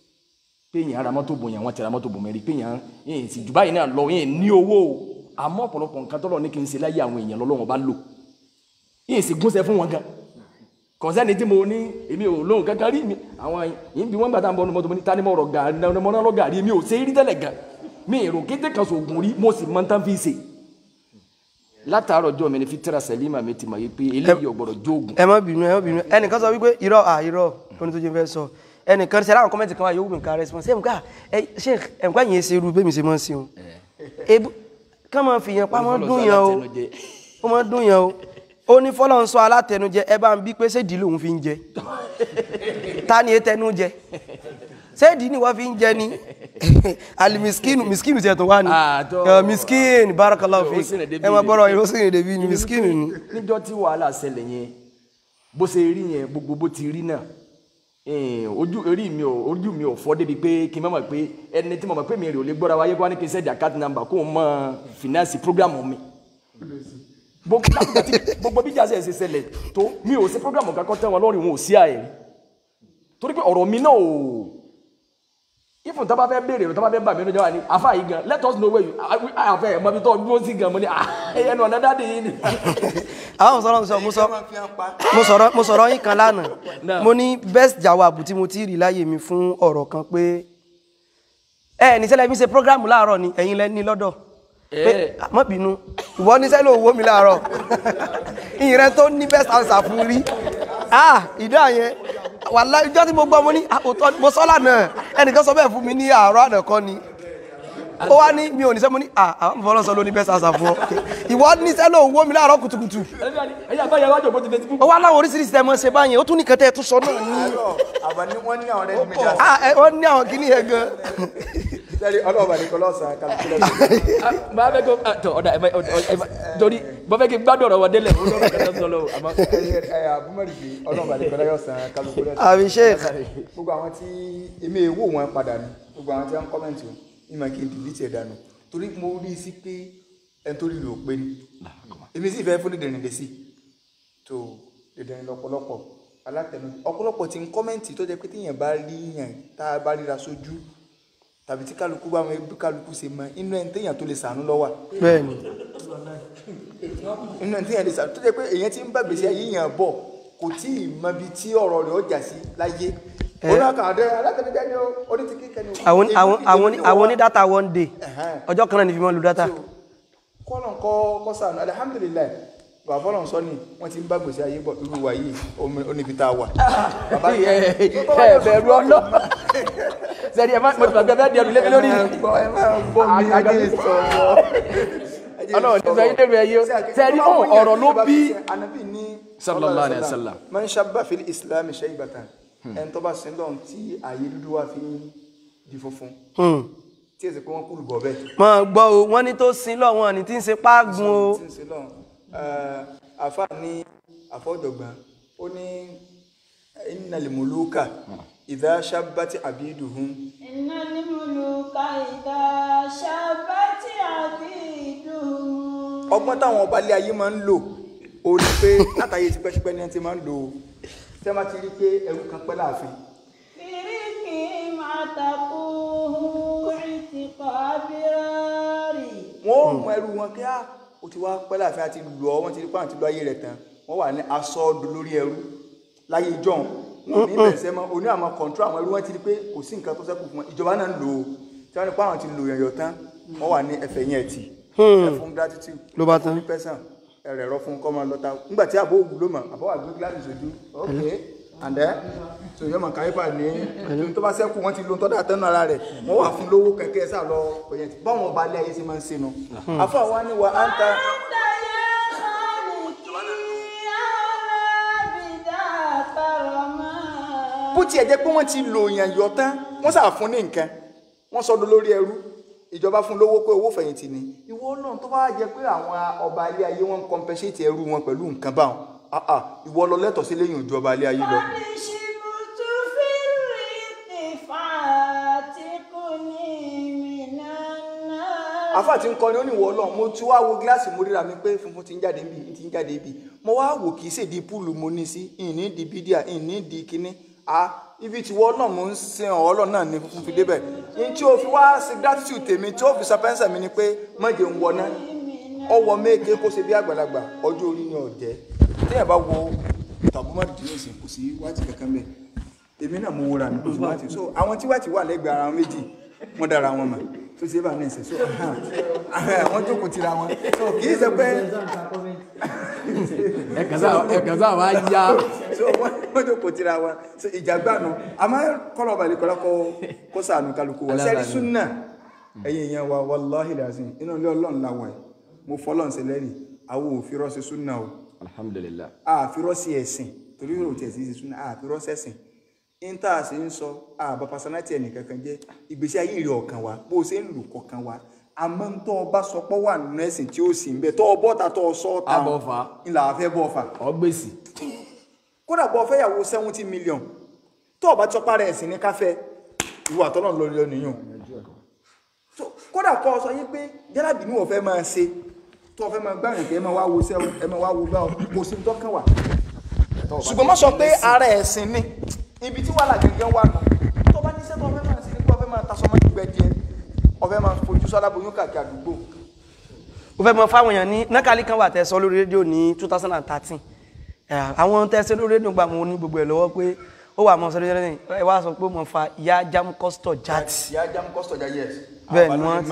pé èèyàn ara mọ́tò bò yàn wọ́n ti ra mọ́tò bò mí rí pé èèyàn èèyàn sì jù báyìí náà lọ èèyàn ní owó o àmọ́ ọ̀pọ̀lọpọ̀ nǹkan tọ́lọ̀ ní kí n ṣe láyé àwọn èèyàn lọ́lọ́wọ́n bá lò èèyàn sì gúnṣẹ́ fún wọn gan kọ̀nsẹ́ni tí mo ní èmi ò lóhùn kankan rí mi àwọn yìí bí wọ́n gbà tá à ń bọ́ ọdún mọ́tò mo ní tani mo rọ̀ gàrí náà mo náà lọ gàrí mi ò ṣe é rí tẹ́lẹ̀ gan mi èrò kété kan sògùn rí mo sì mọ tán fi ṣe látàárọ̀ ọjọ́ mi ni fitira sẹ́límà mi ti mọ̀ yìí pé eléyìí ò gbọ́dọ̀ jóògùn ẹ má bínú ẹ má bínú ẹnìkan sọ wípé irọ́ à irọ́ oní tó jẹ́ fẹ́ sọ ẹnìkan ṣe láwọn kọ́mẹ́ntì kan wá yóò wù mí ká response ẹ̀ mùká ẹ ṣe ẹ̀mùká yẹn ṣe irú bẹ́ẹ̀ mi ṣe mọ́ sí wọn. ebu ká máa fi yẹn pa máa dún yẹn o ó máa dún yẹn o ó ní fọlọ́ ń sọ alátẹnujẹ ẹ bá ń bí pé ṣéèdì lòun fi ń jẹ ta ni etẹnu jẹ ṣéèdì ni wọ́n fi ń jẹ ni alimiskinu miskinu tiẹ̀ tó wá ni Ah, tó. Ẹ, miskin barakallahu Ó fi sì rìn débi ẹ máa ni. bọ́rọ̀ yìí ó sì rìn débi ni miskinu ni. níjọ́ tí wàhálà ṣẹlẹ̀ yẹn bó ṣe rí yẹn gbogbo bó ti rí náà eh, ojú orí mi ò ojú mi ò fọ́ débi pé kí n má mọ̀ pé ẹni tí mo mọ̀ pé mi rè ò lè gbọ́ra wáyé kó wá ní kí n sẹ́ẹ̀dì àkáàtì nàmbà kó o mọ fìnánsì prógrámù mi gbogbo láti tí- gbogbo bí jà ṣe ṣe ṣẹlẹ̀ tó mi ò ṣe prógrámù kankan tẹ́ wọn lórí wọn ò sí àyè rí torí pé ọ̀rọ̀ mi náà ò ifun tó bá fẹ́ béèrè rẹ̀ tó bá fẹ́ bà mí lójú wa ni afa yìí gan let us know where you àfẹ́ ẹ̀ mọ ibi tó dúró sí gan mo ní ah ẹnu ọ̀nà dáadé yìí ni. àwọn sọ̀rọ̀ sọ mo sọ mo sọ̀rọ̀ mo sọ̀rọ̀ yín kan lánàá Náà. mo ní best jawab tí mo ti rí láyé mi fún ọ̀rọ̀ kan pé ẹ ní sẹ́lẹ̀ mi ṣe programu láàárọ̀ ni ẹ̀yin lẹ́ ní lọ́dọ̀ pé Eh. "Ah, má bínú ìwọ ní sẹ́lẹ̀ owó mi láàárọ̀ ìyìn rẹ tó ní best answer fún rí ah ìdá yẹn wàláhì ìjọ tí mo gbọ́ mo ní ah, òótọ́ mo sọ lánàá ẹnìkan sọ bẹ́ẹ̀ fún mi ní àárọ̀ àná kọ́ ni ó wá ní mi ò ní sẹ́ mo ní ah àwọn fọlọ́sọ ló ní best answer fún ọ ìwọ ní sẹ́lẹ̀ owó mi láàárọ̀ kùtùkùtù ẹ̀yin àgbáyé wájú ògbó ti fẹ́ ti fún. ó wá láwọn oríṣiríṣi tẹ́ mọ́ ṣe báyẹn ó tún ní kẹtẹ́ tún sọ náà ní àbá ní wọ́n ní àwọn rẹ̀ méjì àti ah ẹ wọ́n ní àwọn kìíní yẹn gan sẹ́rí ọlọ́ọ̀bà ní kọlọ́ọ̀sán kálukúlẹ̀ máa fẹ́ kó tọ ọ̀dà ẹ̀ ẹ̀ torí bọ́ fẹ́ kí gbádùn ọ̀rọ̀ wọn délẹ̀ ó lọ́rọ̀ kẹta sọ lọ́wọ́ àmọ́ ẹ̀ àbúmọ̀rì pé ọlọ́ọ̀bà ní kọlọ́ọ̀sán kálukúlẹ̀ àbí sheikh gbogbo àwọn tí èmi èwò wọn padà ní gbogbo àwọn tí wọn kọ́mẹ̀ntì o ìmọ̀ kí n dìlítì ẹ̀ dànù torí mo rí i sí pé ẹni tó rí rò pé ni èmi sì fẹ́ fún dídìrín lè sí tó dídìrín lọ́pọ̀lọpọ̀ alátẹnu ọ̀pọ̀lọpọ̀ tí ń kọ́mẹ̀ntì tó jẹ́ pé téèyàn bá rí yàn tá a bá ríra sójú tàbí tí kálukú bá wọn bí kálukú ṣe mọ inú ẹni téèyàn tó lè sànú lọ́wọ́ bẹ́ẹ̀ ni inú ẹni téèyàn lè sànú tó jẹ́ pé èèyàn ti ń bá gbèsè ayé yàn bọ̀ kò tí ì mọ ibi tí ọ̀rọ̀ rẹ̀ ọjà sí láyé ó náà kà á dé alátẹnujẹ ni ó oní ti kíkẹ ni ó. àwọn àwọn àwọn Èmi- àwọn ní data one day Ẹ̀hẹ́n. ọjọ́ kan náà ní fi mọ́ lu data kọ́lọ̀ kọ́ kọ́ sànù alihamudulilayi bàbá fọlọ́n sọ ni wọ́n ti ń bá gbèsè ayé bọ̀ irú wa yìí omi- ó níbi tá a wà. bàbá ẹ ẹ bẹ̀rù ọlọ́ sẹ́ni ẹ má mo ti gbàgbé bẹ́ẹ̀ di ẹrù lébi lórí ẹ máa gbọ́ mi ayé sọ̀rọ̀. Ọlọ́run ní sọ yín dèrò ẹyẹ o. Sẹ́ni, ó, ọ̀rọ̀ ló bí- anabi ní Sallallahu alaihi wasallam. man shabba fil islam shaybatan ẹni tó bá sin lọ́n tí ayé dúdú wá fi ń di funfun Hmm. tí èsì pé wọ́n kúlù bọ̀ bẹ́ẹ̀. mọ̀ gbọ́ o wọ́n ní tó sin lọ wọn ní tí ń ṣe páàgùn o tí ń sin lọ́n àfa ní àfọ́jọ̀gbọ́n ó ní innal muluka idha shabbati abiduhum إن الملوك إذا شابت عبيدهم ọgbọ́n táwọn ọba ilé ayé máa ń lò ó ní pé látàyè tipẹ́tipẹ́ ni wọ́n ti máa ń lò ó tẹ́ bá ti rí pé ẹrú kan pẹ́ láàfin بريقهم عتقوه عتق أبرار wọ́n ó mú ẹrú wọn kí á ó ti wá pẹ́ láàfin àti lù ọ́ wọ́n ti rí pé àwọn ti lọ ayé rẹ̀ tán wọ́n wà ní aṣọ ọdún lórí ẹrú láyé ìjọ́un wọn ní bẹ̀rẹ̀ sẹ́mọ́ oní àwọn kọ̀ǹtró àwọn ẹrú wọn ti rí pé kò sí nǹkan tó ṣẹ́kù fún wọn ìjọba náà ń lò ó tí wọ́n ní pé àwọn ti lò yẹ̀yọ̀ tán wọ́n wà ní ẹfẹ̀ yẹn ẹ̀tì ẹfun gratitude Ló bá tán. ní pẹ́sàn ẹ̀rẹ̀ ẹ̀rọ fún kọ́mọ lọ́ta nígbà tí àbó òwú ló mọ̀ àbọ̀ wà gbé gíláàsì sójú ok and then so yọmọ káyípa ní ní tó bá sẹ́kù wọ́n ti lo tọ́da tẹ́nu ara rẹ̀ wọ́n wà fún lówó kẹ̀kẹ́ sá lọ pẹ̀yẹ tí báwọn ọba alẹ́ ayé ṣe máa ń ṣe nu àfọ àwa ni wà á ń ta أنت يا خالقي أولى بذاك رماد bó tiẹ̀ jẹ́ pé wọ́n ti lò yàn yọ tán wọ́n sà fún ní nǹkan wọ́n sọdún lórí ẹrú ìjọba fún lówó pé owó fẹ̀yìntì ni ìwọ náà tó bá jẹ́ pé àwọn ọba alẹ́ ayé wọn ń compensate ẹrú wọn pẹ̀lú nǹkan báwọn ah ah ìwọ lọ lẹ́tọ̀ọ́ sí lẹ́yìn ìjọba alẹ́ ayé lọ. قد شبت في الريق فاتقني من النار àfáà tí ń kọrin ó ní ìwọ Ọlọ́run mo ti wá wo gíláàsì mo ríra mi pé funfun ti ń jáde níbi ti ń jáde níbi mo wá wò kì í ṣèdí púùlù mo ní sí ìní di bídíà ìní di kínní a ibi tí wọ́n náà mo ń sin ọ̀ọ́lọ́ náà ní funfun fi débẹ̀ ní tí o fi wá sí gratitude tèmi tí o fi sọpẹ́nsà mi ni pé mọ̀jẹ̀ ń wọná ọwọ́ méje kó ṣe bí àgbàlagbà ọjọ́ orí ni ọ̀jẹ́ téèyàn bá wo tàbúmọ̀ dìní ìsìn kò sí wáìtì kankan bẹ́ẹ̀ èmi náà mo wúra mi kò sí wáìtì so àwọn tí wáìtì wà lẹ́gbẹ̀ẹ́ ara wọn méjì wọ́n dára wọn mọ̀ tó ṣe é bá ní ìsìn so wọ́n jókòó tira wọn so kì í ṣe pé ẹ̀kan sáà wá yá so wọ́n wọ́n jókòó tira wọn so ìjàgbánu àmọ́ kọ́lọ̀ balẹ̀ kọ́lá kó kó sànù kálukú wọn sẹ́ni súnà ẹ̀yin èèyàn wa wàláhì làzim inú ilé ọlọ́run la wà yìí mo fọlọ́n sí lẹ́rìí àwọn òfin sí súnà o alhamdulilah àfirọ́ sí ẹ̀sìn torí yóò tẹ̀ sí sí súnà àfirọ́ sẹ́sìn níta sì ń sọ àbá pasanati ẹnìkankan jẹ́ ìgbésí ayé rẹ̀ ọ̀kan wa bó o ṣe ń lù kọ̀kan wa àmọ́ ń tọ́ ọba sọ pé wà nínú ẹ̀sìn tí ó sì ń bẹ tọ́ ọ bọ́ta tọ́ ọ sọ́ ta Abọ́ fà. ńlá àfẹ́ bọ́ fà ọgbèsì kódà bọ́ fẹ́ yàwó seventy million tó ọba tí ọpá rẹ̀ ẹ̀sìn ní káfẹ́ ìwà tọ́lọ̀ lórí ọ nìyàn So, kódà kọ́ ọ sọ yín pé jálàbí ni wọ́n fẹ́ máa ṣe tó o fẹ́ máa gbàyàn kẹ́ ẹ máa wá wo sẹ́wọ̀n ẹ máa wá wo gbà ọ kò sí tọ́kàn wà ṣùgbọ́n má sọ pé ara ẹ̀sìn ni ibi tí wàhálà gẹ́gẹ́ wà nù tó bá níṣẹ́ tó o fẹ́ máa ṣe ni pé o fẹ́ máa tasọ́ mọ́ ìgbẹ́ díẹ̀ o fẹ́ máa fojú sọ́dá boyún káàkiri àdúgbò ó fẹ́ mọ fáwọn èèyàn ní nákàlí kan wà tẹ́ sọ lórí rédíò ní 2013 ẹ̀, àwọn tẹ́ sọ lórí rédíò gbà mọ́ ní gbogbo ẹ̀ lọ́wọ́ pé ó wà mọ́ sọ́dọ̀ jẹ́rẹ́ ẹ wá sọ pé mo fa ìyá jam kọ́sítọ̀ jáàtì ìyá jam kọ́sítọ̀ já yẹs Bẹ́ẹ̀ ni wọ́n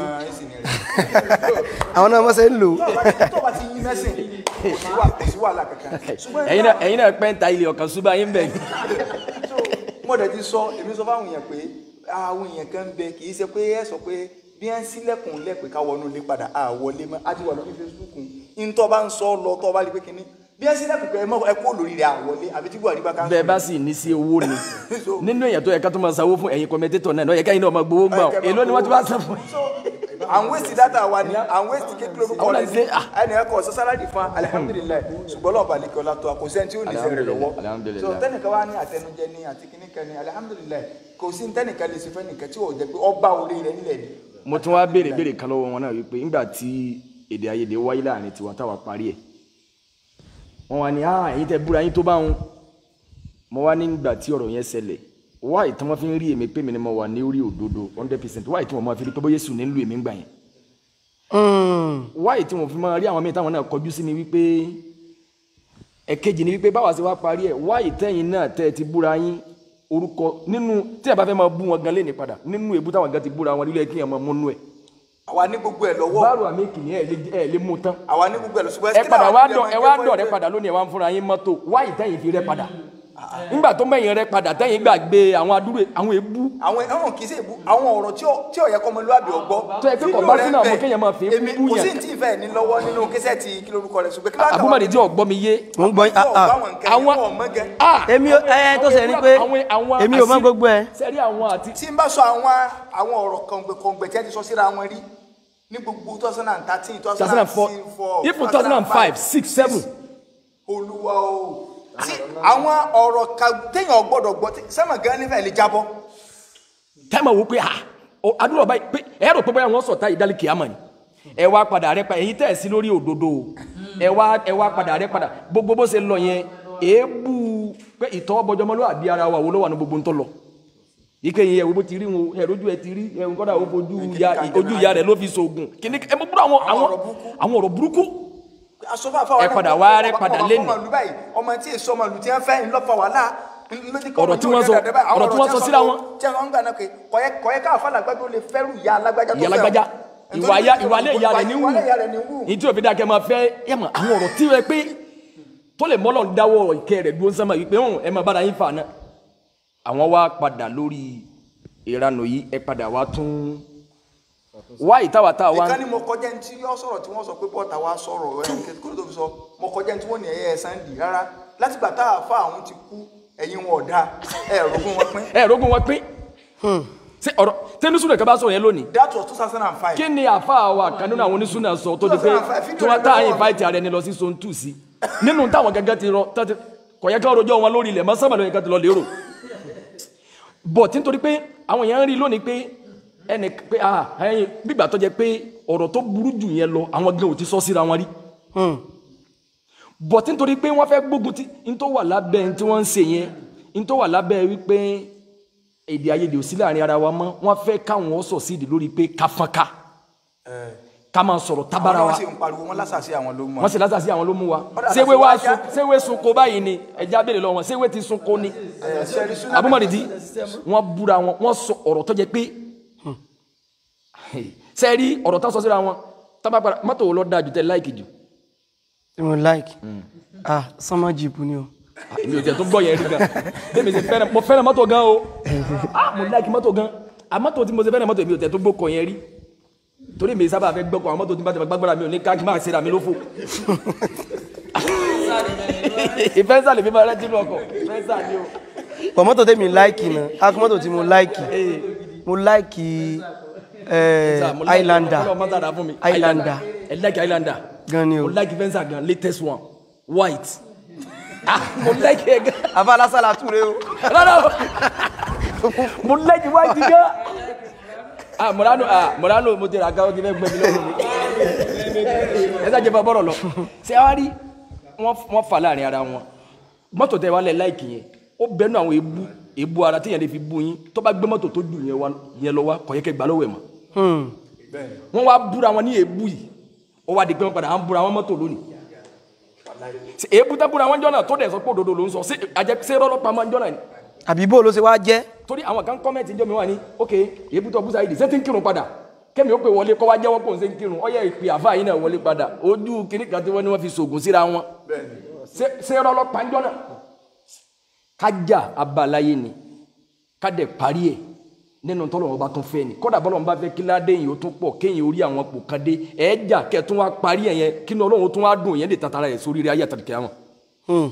ti- àwọn náà mọ́ sẹ́ ń lò ó. tó bá ti yín mẹ́sìn kò sí wà- kò sí wàhálà kankan ṣùgbọ́n ẹ̀yin náà ẹ̀yin náà pẹ́ ń ta ilé ọ̀kan ṣùgbọ́n ayé ń bẹ̀ so mo dẹ̀ ti sọ èmi sọ fáwọn èèyàn pé àwọn èèyàn kan bẹ kì í ṣe pé ẹ sọ pé bí ẹ ń sílẹ̀kùn lẹ́pẹ́ ká wọnú ilé padà à wọlé mọ́ á ti wà lórí Facebook ń tọ́ bá ń sọ lọ tọ́ bá rí pé kínní bí ẹ sílẹ̀kùn pé ẹ mọ́ ẹ kó lórí rẹ̀ à wọlé àbí tí Buhari bá ká bẹ́ẹ̀ bá sì ní sí owó ni nínú èèyàn tó yẹ ká tó máa sanwó fún ẹ̀yin kọ́mẹ́tétọ̀ náà lọ́yẹ̀ káyìn náà máa gbowó gbà ọ́ èló ni wọ́n ti wá san fún so à ń wéṣì dátà wa ni à ń wéṣì kékeré orúkọ Àwọn rẹ náà ṣe, ah. ẹnì ẹkọ sọ sálárì fún alihamudulilayi ṣùgbọ́n lọ́ọ̀bà lè kí ọlá tó a kò sẹ́ni tí ó ní sẹ́rẹ̀ lọ́wọ́ Alhamdulillah. so tẹ́nìkan wá ní àtẹnujẹ ní àti kíníkan ní alihamudulilayi kò sí tẹ́nìkan lè ṣe fẹ́ nìkan tí ò jẹ́ pé ọba orí rẹ̀ nílẹ̀ ni. mo tún wá béèrè béèrè kan lọ́wọ́ wọn náà wípé nígbà tí èdè àìyedè wáyé láàrin tiwa táwa parí ẹ̀ wọ́n wá ní ah ẹ̀yin tẹ́ búra yín tó bá ń mo wá nígbà tí ọ̀rọ̀ yẹn ṣẹlẹ̀ wáyé tí wọ́n fi ń rí èmi pé mi ni mo wà ní orí òdodo hundred percent wáyé tí wọ́n máa fi rí pé bóyá Jésù ní ń lu èmi ń gbà yẹn wáyé tí wọ́n fi máa rí àwọn míì táwọn náà kọjú sí mi wípé ẹ̀kejì ni wípé báwa ṣe wá parí ẹ̀ wáyé tẹ́yìn náà tẹ́ ẹ ti búra yín orúkọ nínú tí a bá fẹ́ máa bú wọn gan léni padà nínú èbú táwọn gan ti búra wọn nílé kí ẹ máa múnú ẹ àwa ní gbogbo ẹ̀ lọ́wọ́ báàrò àmì kìíní ẹ lè ẹ lè mú tán àwa ní gbogbo ẹ̀ lọ́wọ́ ṣùgbọ́n ẹ kí padà làwọn wá ilé dọ̀ ọmọ ẹ wá ẹgbẹ́ dọ̀ rẹ fún padà lónìí ẹ wá ń fúnra yín mọ́tò wáyé tẹ́yìn fi rẹ padà nígbà tó mẹ́yìn rẹ padà tẹ́yìn gbàgbé àwọn adúrú àwọn èbú àwọn ẹ̀hún kì í ṣe ìbú àwọn ọ̀rọ̀ tí ò- tí ò yẹ kọ́ ọmọlúwàbí ọgbọ́ Tó yẹ pé kò bá sínú àwọn kéèyàn máa fi èmi bú kò yàn. sí ní tí ìfẹ́ ní lọ́wọ́ nínú kíṣẹ́ ti kí lórúkọ rẹ̀ ṣùgbọ́n kí láwọn àbúmọ̀dé tí ọ̀gbọ́n mi yé mo ń gbọ́ yín, ah, ah. àwọn ah èmi ò ẹ tó ṣe ní pé àwọn- àwọn èmi ò mọ àṣírí- gbogbo ẹ sẹ́rí àwọn àti tí n bá sọ àwọn àwọn ọ̀rọ̀ kọ̀ǹgbẹ̀kọ̀ǹgbẹ̀ tí a ti sọ síra wọn rí ní gbogbo two thousand and thirteen two two thousand thousand and and four four even two thousand and five six seven olúwa o tí àwọn ọ̀rọ̀ kan téèyàn gbọ́dọ̀ gbọ́ tí sẹ́mọ̀ gan nífẹ̀ẹ́ lè jábọ́ tẹ́mọ̀ wò pé ah o- àdúrà báyìí pé ẹ rò pé báyà wọ́n sọ̀tá ìdálẹ́ kìámà ni ẹ wá padà rẹ pa èyí tẹ̀ sí lórí òdodo o ẹ wá ẹ wá padà rẹ padà gbogbo bó ṣe lọ yẹn èébú pé ìtọ́ bọjọmọlúwàbí ara wa wo ló wà ní gbogbo ń tọ́ lọ ike yẹn wo bó ti rí wọn ẹ lójú ẹ ti rí ẹ kọ́dà ó fojú ya ojú ya rẹ ló fi sògùn kíní ẹ mọ búrọ àwọn àwọn ọ̀rọ̀ burúkú. àwọn ọ̀rọ̀ burúkú asọ́fà fáwọn Ẹ padà wá rẹ padà lẹ́nu. ọmọ ìlú báyìí ọmọ tí èso ọmọ ìlú tí wọ́n fẹ́ ńlọ́fà wàhálà Ọ̀rọ̀ tí wọ́n sọ- ọ̀rọ̀ tí wọ́n sọ síra wọn. tí wọ́n ń gbà náà pé kọ̀yẹ́ kọ̀yẹ́ káà fàlà gbàgbé ó lè fẹ́rù ìyá alágbájá tó ìyá fẹ́ o. alágbájá Nítorí ìwà ya pé ìwà alẹ́ ìyá rẹ̀ ní wù ìwà alẹ́ ìyá rẹ̀ ní wù. ní tí òfin dákẹ́ máa fẹ́ ẹ mọ̀ àwọn ọ̀rọ̀ tí rẹ pé tó lè mọ́lọ̀ dáwọ́ ìkẹ́ rẹ̀ dúró sánmà yìí pé hàn ẹ máa bára yín fà náà àwọn wá padà lórí ìranù yìí ẹ padà wá tún wá ìtawà tá a wá ìkan ni mo kọjá ní tí yọ sọ̀rọ̀ tí wọ́n sọ pé bọ́ọ̀tà wa sọ̀rọ̀ ẹ̀ kí ló tó fi sọ mo kọjá ní tí wọ́n ní ẹ̀yẹ Sunday rárá látìgbà tá a fa àwọn ti kú ẹ̀yin wọn ọ̀dà ẹ̀ rògùn wọn pín ẹ rógún wọn pín ṣé ọ̀rọ̀ tẹnusúnà kaba sọ̀rọ̀ yẹn lónìí that was two thousand and five. kí ni àfa wa kan nínú àwọn onísúnà sọ tó di pé 2005 tí wọ́n tá à ń invite ara ẹni lọ sí zone two sí nínú táwọn gẹ́gẹ́ ti rọ tọ́tí kọ̀yẹ́ ká rojọ́ wọn lórí ilẹ̀ mọ́sámà lóyún ká ti lọ lérò bọ̀ tí nítorí pé àwọn èèyàn ń rí lónìí pé ẹnì pé ah ẹyin gbígbà tó jẹ pé ọ̀rọ̀ tó burú jù yẹn lọ àwọn gan ò ti sọ síra wọn rí bọ̀ tí nítorí pé wọ́n fẹ́ gbógun tí n tó wà lábẹ́ n tí wọ́n ń ṣe yẹn n tó wà lábẹ́ wípé èdè àìyedè ò sí láàrin ara wa mọ́ wọ́n fẹ́ káwọn sọ̀ sídìí lórí pé ká fọ́nká ká máa sọ̀rọ̀ tábára àwọn wa náà sì ń pariwo wọn lásàsí àwọn ló mọ. wọ́n sì lásà sí àwọn ló mú wa Ọ̀dà séwé àti wá wájá. sun séwé sunko báyìí ni ẹja béèrè lọ́wọ́ wọn séwé ti sunko ni abúmọ̀dìdí wọ́n búra wọn wọ́n sọ ọ̀rọ̀ tó jẹ pé sẹ́ẹ̀rí ọ̀rọ̀ tó sọ síra wọn tábà padà mọ́tò wo lọ dáa jù tẹ́ láìkì jù tí mo like ah sọmọ jìbù ni o èmi ò jẹ́ tó gbọ́ yẹn rí gan bẹ́ẹ̀ mi ṣe fẹ́ràn mo fẹ́ràn mọ́tò gan o ah mo láìkì mọ́tò gan àmọ́tò tí mo ṣe fẹ́ràn mọ́tò èmi ò jẹ́ tó gbókọ̀ yẹn rí torí mi sábà fẹ́ gbọ́kọ̀ àwọn mọ́tò tí bá ti fẹ́ gbàgbọ́ra mi ò ní ká kí n máa ṣe ra mi lófò ìfẹ́ sàlẹ̀ mi máa rẹ́ sínú ọkọ̀ ìfẹ́ sàlẹ̀ o. pọ̀ mọ́tò tèmi like náà akọ mọ́tò tí mo like mo like eh, Sir, mo like- Highlander Ọlọ́run má dára fún mi. Highlander. ẹ like Highlander. gan ni o mo like Venza gan latest one white. ah mo like ẹ gan. afalasala ture o rárá o mo like white gan. ah Murano ah Murano mo ti ra gan o ti fẹ́ gbẹ mi lọ́rùn mi. ẹ sá jẹ́ bá bọ́rọ̀ lọ. ṣé wàá rí wọ́n wọ́n fà láàrin ara wọn mọ́tò tẹ wá lẹ̀ láìkì yẹn ó bẹnu àwọn ebu ebu ara téèyàn lè fi bu yín tó bá gbé mọ́tò tó dùn yẹn wá- yẹn lọ wá kọ̀yẹ́kẹ́ gbà lọ́wọ́ ẹ̀ mọ́ Hmm. wọ́n wá búra wọn ní èébú yìí ó wá di pé wọ́n padà ń búra wọn mọ́tò lónìí Ṣé èébú tá búra wọn jọ́nà tó dẹ̀ sọ pé òdodo ló ń sọ ṣé àjẹ ṣé rọ́lọ́pàá máa ń jọ́nà ni àbí bó ló ṣe wá jẹ́ torí àwọn kan kọ́mẹ̀tì jọ́ mi wà ní ok èébú tó búza yìí ṣé tí ń kírun padà kẹ́mi ó pè wọlé kọ́ wá jẹ́wọ́ pò ń ṣe ń kírun ó yẹ ìpè àfa yìí náà wọlé padà ojú kìnnì kan tí wọ́n ní wọ́n fi ṣògùn síra wọn ṣé ṣé rọ́lọ́pàá ń jọ́nà kájà abalaye ni ká dẹ̀ parí ẹ̀ nínú tọ́lọ̀ ọba tún fẹ́ ni kọ́dà bọ́lọ̀ ń bá fẹ́ kí ládé yìí ó tún pọ̀ kéyìn orí àwọn pò kan dé ẹ̀ẹ́jà kẹ́tún wá parí ẹ̀ yẹn kí ni ọlọ́run tún wá dùn yẹn lè tatara ẹ̀ sórí rẹ̀ ayé àtàkì àwọn. Hmm.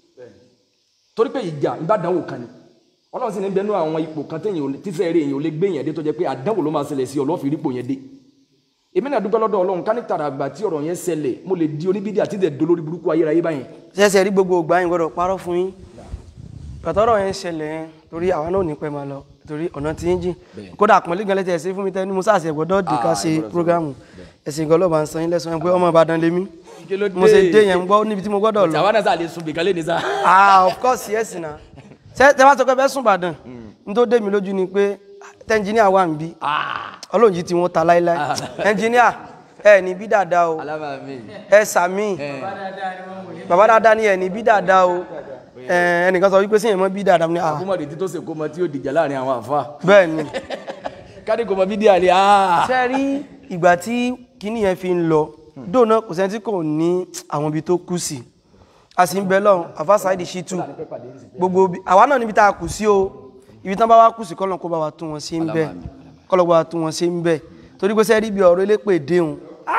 torí pé ìjà ìbádànwò kan ni ọlọ́run sì ní bẹnu àwọn ipò kan téèyàn ò lè- tíṣẹ́ eré èèyàn ò lè gbé yẹn dé tó jẹ́ pé àdánwò ló máa ṣẹlẹ̀ sí ọlọ́fì rípò yẹn dé èmi náà dúpẹ́ lọ́dọ̀ ọlọ́run ká ní tàrà àgbà tí ọ̀rọ̀ yẹn ṣẹlẹ̀ mo lè di oníbídìí àti ìdẹ̀ dolórí burúkú ayérayé báyẹn ṣẹ̀ṣẹ̀ rí gbogbo ògbà yín gbọ́dọ̀ parọ́ fún yín pàtọ́rọ̀ yẹn ṣẹlẹ̀ yẹn torí àwa náà ò ní pẹ́ máa lọ torí ọ̀nà tí ń jìn kódà àpọ̀nlé gan lẹ́tẹ̀ ẹ̀sìn fún mi tẹ́ ní mo sáàsì ẹ̀gbọ́dọ̀ dì ká Ah, ṣe ìgbọ́dọ̀ prógámù ẹ̀sìn gan lọ́ba ń san yín lẹ́sàn-án pé ọmọ Ìbàdàn lèmi Kí ló mo ṣe dé? dé yẹn ń gbọ́ níbi tí mo gbọ́dọ̀ lọ àwa náà sà lè sun bìkan lé ní sá. ah of course yes na ṣe tẹ bá sọ pé bẹ́ẹ̀ sùn Ìbàdàn n tó dé mi lójú ni pé tẹ́ńjìníà wà ń bí ọlọ́run jí tí wọ́n ta láíláí ẹnjìníà ẹ ní bí dáadáa o alábàá mi. ẹ sàmì bàbá dáadáa ni ẹ ní bí dáadáa o ẹ, ẹnìkan sọ wípé síyẹn mọ́ bí dáadáa ní àà àkómọdé tí tó ṣe kó mọ tí yóò dìjà láàrin àwọn àfa bẹ́ẹ̀ ni káde kò mọ bídí àlè áà ṣe rí ìgbà tí kíní yẹn fi ń lọ dóònà kò sẹ́ni tí kò ní àwọn ibi tó kù sí a sì ń bẹ lọ́hùn àfáṣáìdì ṣítù gbogbo ibi- àwa náà níbi tá a kù sí o ibi tán bá wá kù sí kọ́lọ̀ kó bá wa tún wọn sí ń bẹ kọ́lọ̀ bá wa tún wọn sí ń bẹ torí pé sẹ́rí bí ọ̀rọ̀ elépè déhùn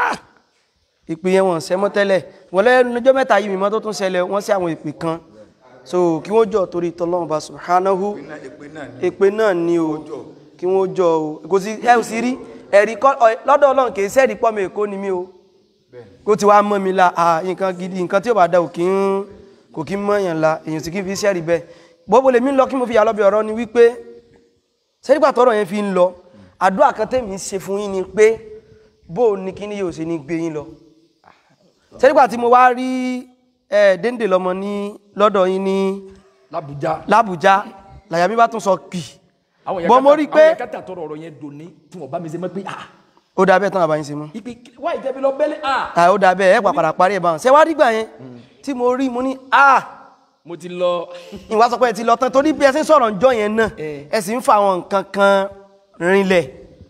ìpè yẹn wọ́n sẹ́mọ́ tẹ́lẹ̀ wọ́n lẹ́nu ọjọ́ mẹ́ta yìí mímọ́ tó tún ṣẹlẹ̀ wọ́n sí àwọn ìpè kan so kí wọ́n jọ torí tọ́lọ́run bá subhanahu èpè náà ni o kí wọ́n jọ o kò sí ẹ ò sí rí ẹ̀rí kọ́ ọ- lọ́dọ̀ ọlọ́run kì í sẹ́ẹ̀rí pọ́ mi èkó ni mí o kó ti wá mọ́ mi la à nǹkan gidi nǹkan tí ò bá da ò kí ń kò kí ń mọ̀yàn la èèyàn sì kí ń fi sẹ́ẹ̀rí bẹ́ẹ̀ gbogbo lèmi ń lọ kí mo fi yà lọ́bẹ̀ ọ̀rọ̀ ni wípé sẹ́rígbà tọ́rọ̀ yẹn fi ń lọ àdúrà kan tèmi ń ṣe fún yín ni pé bó o ní kíní yóò ṣe ní gbé yín lọ sẹ́rígbà tí mo wá rí ẹ̀ déńdé lọ́mọ ní lọ́dọ̀ yín ní làbújá làbújá làyà mi bá tún sọ pì àwọn bọ́ mo rí i àwọn pé yẹn kẹta tọrọ ọ̀rọ̀ yẹn dòní tí wọn bá mi ṣe mọ pé ah ó dà bẹ́ẹ̀ tán àbáyín ṣe mú ipe wá ìjẹbi lọ bẹ́lẹ̀ ah à ó dà bẹ́ẹ̀ ẹ̀ pàpàrà parí ẹ̀ báwọn ṣe wá dígbà yẹn tí mo rí mo ní à mo ti lọ ìwà sọ pé ẹ ti lọ tán torí bí ẹ ṣe ń sọ̀rọ̀ ǹjọ́ yẹn náà Eh. ẹ sì ń fa àwọn nǹkan kan rinlẹ̀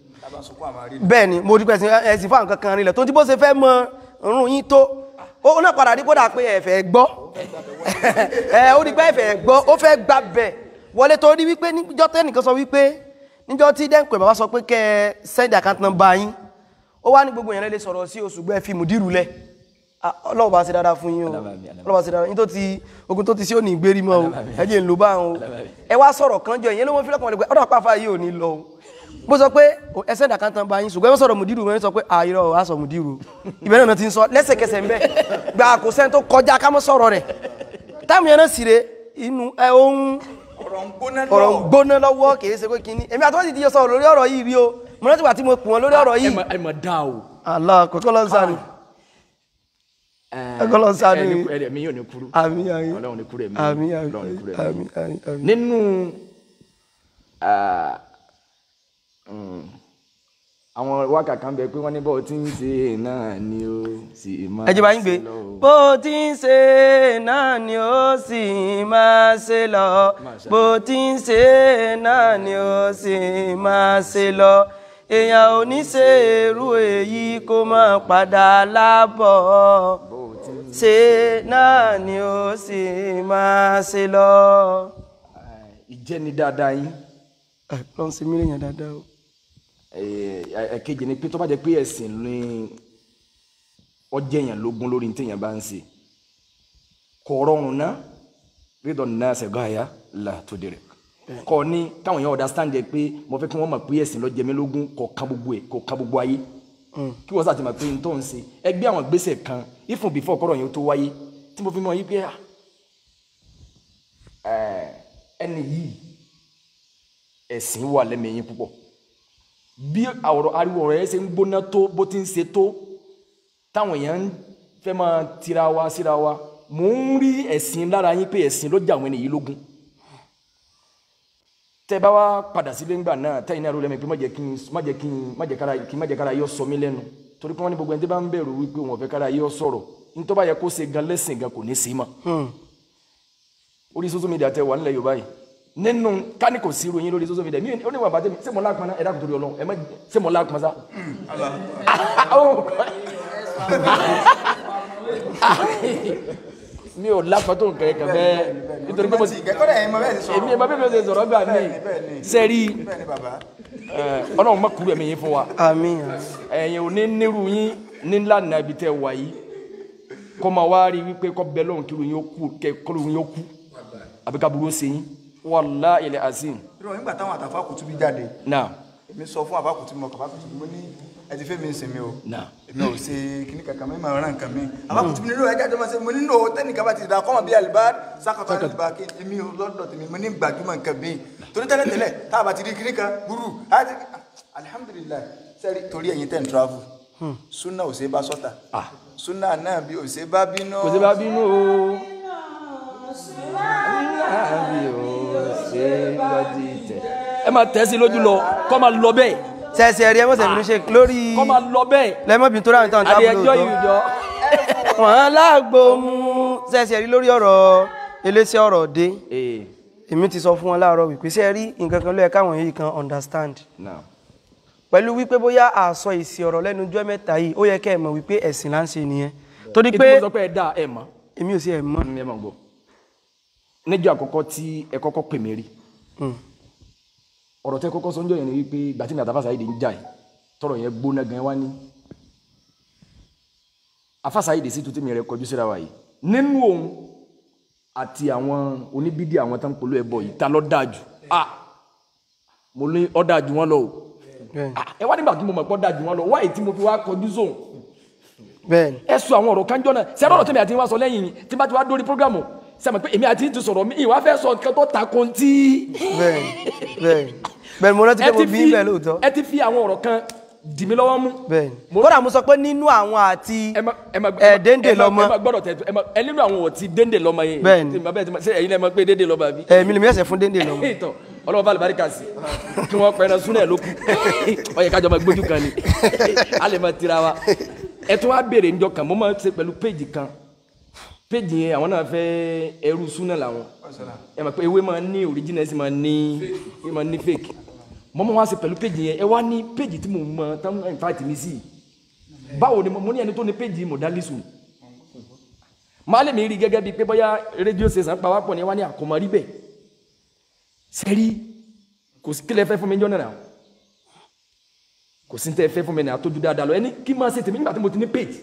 bẹ́ẹ̀ ni mo rí pé ẹ sì- ẹ sì fa nǹkan kan rinlẹ̀ tó ti bó ṣe fẹ́ mọ rún yín tó ó náà padà rí kódà pé ẹ fẹ́ gbọ́ ẹ ó rí pé ẹ fẹ́ gbọ́ ó fẹ́ gbà bẹ̀ wọlé torí wípé níjọ́ tẹ́nìkan sọ wípé níjọ́ tí dẹ́nkù bàbá sọ pé kẹ́ ẹ send account number yín ó wá ní gbogbo yẹn lè sọ̀rọ̀ sí oṣù gbẹ́ fi mùdírù lẹ̀ Ah, ọlọ́run bá ṣe dáadáa fún yín o ọlọ́run bá ṣe dáadáa yín tó ti ogun tó ti sí òní ìgbérí mọ́ o ẹ̀jẹ̀ ń lò bá wọn o ẹ wá sọ̀rọ̀ kan jọ ìyẹn ló wọ́n fi lọ́kàn wọlé pé ọ̀dọ̀ àpáfà yìí ò ní lọ o bó sọ pé ẹ send account number yín ṣùgbọ́n ẹ sọ̀rọ̀ mùdírù wọ́n sọ pé àìrọ̀ á sọ mùdírù ìbẹ̀rẹ̀ náà ti ń sọ lẹ́sẹ̀kẹsẹ̀ ń bẹ̀ gba kò sẹ́ni tó kọjá ká mọ́ sọ̀rọ̀ rẹ̀ táwọn yẹn náà sì re inú ẹ ohun ọ̀rọ̀ ń gbóná ọ̀rọ̀ ń gbóná lọ́wọ́ kìí ṣe pé kíní èmi àtọ́wọ́sì ti yọ sọ̀rọ̀ lórí ọ̀rọ̀ yìí rí o mo rántí wà tí mo pè wọ́n lórí ọ̀rọ̀ ẹ yìí mọ ẹ mọ dá o Allah kọ́kọ́ lọ sáré Ẹ kọ́ lọ ṣàánú ẹni yín. ẹni mi yóò ní kúrú àmì àmì Ọlọ́run ní kúrú ẹ̀mí àmì àmì Ọlọ́run ní kúrú ẹ̀mí àmì àmì àmì. nínú ah, mm, àwọn wákà kan bẹ pé wọ́n ní bọ́ọ̀ tí ń ṣe náà ni ó sì máa ẹ jẹ́ bá yín gbé ṣe lọ o. bó ti ń ṣe náà ni ó sì máa ṣe lọ bó ti ń ṣe náà ni ó sì máa ṣe lọ èèyàn ò ní ṣe irú èyí kó má padà lábọ̀ ṣe náà ni ó sì máa ṣe lọ. Ah, ìjẹni dáadáa yín ẹ lọ́n ṣe mí lèèyàn dáadáa o. ẹ̀kejì ni pé tó bá jẹ́ pé ẹ̀sìn ní ọjẹ́yàn lógún lórí téèyàn bá ń ṣe kò rọrùn ná rídọ̀ náà ṣẹ̀gọ́ àyà là tó dèrè kọ́ ní káwọn èèyàn understand ẹ pé mo fẹ́ kí wọ́n mọ̀ pé ẹ̀sìn ló jẹ mí lógún kò ká gbogbo ẹ̀ kò ká gbogbo ayé kí wọ́n sàtìmọ̀ pé n tó ń ṣe ẹgbẹ́ àwọn gbèsè kan ifun before kọ́rọ̀ yẹn tó wáyé tí mo fi mọ̀ yí pé ah, eh, ẹni yìí ẹ̀sìn wà lẹ́mẹ̀yìn púpọ̀ bí àwòrán ariwo rẹ̀ ṣe ń gbóná tó bó ti ń ṣe tó táwọn èèyàn ń fẹ́ máa tira wa síra wa mò ń rí ẹ̀sìn lára yín pé ẹ̀sìn ló jà àwọn ènìyàn lógún tẹ bá wá padà sílé ńgbà náà tẹ́yìn náà rú lẹ́mìí pé má jẹ́ kí n má jẹ́ kí n má jẹ́ kára kí n má jẹ́ kára yọ sọ mí lẹ́nu torí pé wọ́n ní gbogbo ẹni tí bá ń bẹ̀rù wípé wọn ò fẹ́ kára yọ sọ̀rọ̀ nítorí bá yẹ kó ṣe gan lẹ́sìn gan kò ní sí mọ́ orí social media tẹ wà nílẹ̀ yorùbá yìí nínú kání kò sí ìròyìn lórí social media mi ò ní wà bàtẹ́ mi ṣé mo lápọn náà ẹ dákun torí ọlọ́run ẹ má ṣé mo lápọn sá. mi ò lápọn tó nǹkan kan bẹ́ẹ̀ nítorí pé mo ti ìkẹ́kọ̀ọ́ dẹ̀ yẹn mọ bẹ́ẹ̀ ti sọ̀rọ̀ èmi ẹ̀ bá bẹ́ẹ̀ mi ò ṣe sọ̀rọ̀ gbà mí bẹ́ẹ̀ ni. sẹ́rí bẹ́ẹ̀ ni bàbá ọlọ́run má kúrò ẹ̀mí yín fún wa àmín ẹ̀yin ò ní nírú yín ní lánàá ibi tẹ́ wà yìí kọ́ máa wá rí wípé kọ́ bẹ́ẹ̀ lọ́run kí yín ó kú kẹ́ kọ́ yín ó kú àbí ká burú ṣe yín wàllá ilẹ̀ azim irọ́ nígbà táwọn àtàfà kùtù bí jáde náà èmi sọ fún àbákùtù mọ kàbákùtù mo ní ẹ ti fẹ́ mi sìn mi o náà èmi ò ṣe kíní kankan mi máa rán nǹkan mi àbákùtù mi nílò ẹja tó máa ṣe mo nílò tẹnìkan bá ti dà kọ́mọ bí àlùbá sákàtà àlùbá kí èmi ò lọ́dọ̀ tèmi mo ní gbajúmọ̀ nǹkan mi torí tẹ́lẹ̀ tẹ́lẹ̀ tá a bá ti rí kíní kan burú á ti alihamudulilayi sẹ́rí torí ẹ̀yin tẹ̀ ń travel sunna ò ṣe bá sọ́tà Ah. sunna náà bí ò ṣe bá bínú kò sí bá bínú o àbí o ṣe bá di tẹ ẹ máa tẹ̀ sí lójú lọ kọ́ máa lọ bẹ́ẹ̀ sẹ́ẹ̀sì ẹ̀rí ẹ̀mọ́sẹ̀ mi ṣe lórí kọ́ máa lọ bẹ́ẹ̀ lẹ́mọ́bìn tó ráhùn táwọn adé tábìlì ẹjọ́ òótọ́ ìjọ wọ́n lágbo mú sẹ́ẹ̀sì ẹ̀rí lórí ọ̀rọ̀ eléṣẹ́ ọ̀rọ̀ dé ee èmi ti sọ fún wọn láàárọ̀ wípé ṣé ẹ rí nǹkan kan ló yẹ káwọn yìí kan understand náà pẹ̀lú wípé bóyá àsọ èsì ọ̀rọ̀ lẹ́nu ọjọ́ mẹ́ta yìí ó yẹ kẹ́ ẹ mọ̀ wípé ẹ̀sìn là ń ṣe nìyẹn torí ètò pé mo sọ pé ẹ dá ẹ mọ̀ èmi ò sí ẹ̀ mọ́ ẹ mọ̀ gbọ́ níjọ́ àkọ́kọ́ tí ẹ kọ́kọ́ pè mí rí Hmm. ọ̀rọ̀ tẹ́ kọ́kọ́ sọ́njọ́ yẹn ni wípé ìgbà tí mi àtàfàṣà yìí ń jà yìí tọrọ yẹn gbóná gan wá ní afàṣà yìí sí tuntun mi rẹ kọjú síra wa yìí nínú òun àti àwọn oníbídìí àwọn tó ń polówó ẹbọ yìí ta ló dáa jù ah mo ní ó dáa jù wọ́n lọ o bẹ́ẹ̀ Ah, ẹ wá nígbà tí mo mọ̀ pé ó dáa jù wọ́n lọ wáyé tí mo fi wá kọjú sóun bẹ́ẹ̀ ni ẹ sọ àwọn ọ̀rọ̀ kanjọ́ náà sẹ́rọ̀ ọ̀rọ̀ tẹ̀mí àti wá sọ lẹ́yìn yìí tí bá ti wá dórí programu sẹ́mi pé èmi àti ti sọ̀rọ̀ mi ìwà fẹ́ sọ nǹkan tó ta ko ti. bẹ́ẹ̀ ni bẹ́ẹ̀ ni bẹ́ẹ̀ ni mo rántí pé mo bí bẹ́ẹ̀ lóòótọ́ ẹ ti fi àwọn ọ̀rọ̀ kan dì mí lọ́wọ́ mú. bẹ́ẹ̀ ni Mo- kódà mo sọ pé nínú àwọn àti ẹ ma ẹ ma ẹ déndé ẹ ma- lọmọ ẹ ma gbọ́dọ̀ tẹ ẹ ma ẹ nínú àwọn ọ̀tí déndé lọmọ yẹn. Bẹ́ẹ̀ ni. Tí ma bẹ́ẹ̀ ti ma ṣe ẹ̀yin lẹ́ mọ̀ pé déndé lọmọ àbí. ẹ̀mí lèmi ẹ̀sẹ̀ fún déndé lọ́mọ ìtọ̀ ọlọ́wọ́ bá àlùbáríkà sí kí wọ́n pẹ́ẹ́nà súnà ló kù ó yẹ kájọ máa gbójú kan ni a lè máa tira wa ẹ tún wá béèrè níjọ kan mo máa ń ṣe pẹ̀lú péjì kan péjì yẹn àwọn náà fẹ́ ẹrú súnà làwọn ẹ mọ̀ pé ewé máa ní original ẹ sì máa ní ẹ máa ní fake mo máa wá ṣe pẹ̀lú péjì yẹn ẹ wá ní péjì tí mo mọ tán in fact mi sí báwo ni mo mo ní ẹni tó ní péjì mọ̀dálísù máa lè mi rí gẹ́gẹ́ bíi pé bóyá rédíò ṣèṣàn pa wá pọ̀ ní wá ní àkọ́mọ́rí bẹ́ẹ̀ sẹ́rí kò sí kílẹ̀ fẹ́ fún mi jọ́nà náà kò sí tẹ́ fẹ́ fún mi náà tójú dáadáa lọ ẹni kí máa ṣe tèmi nígbà tí mo ti ní page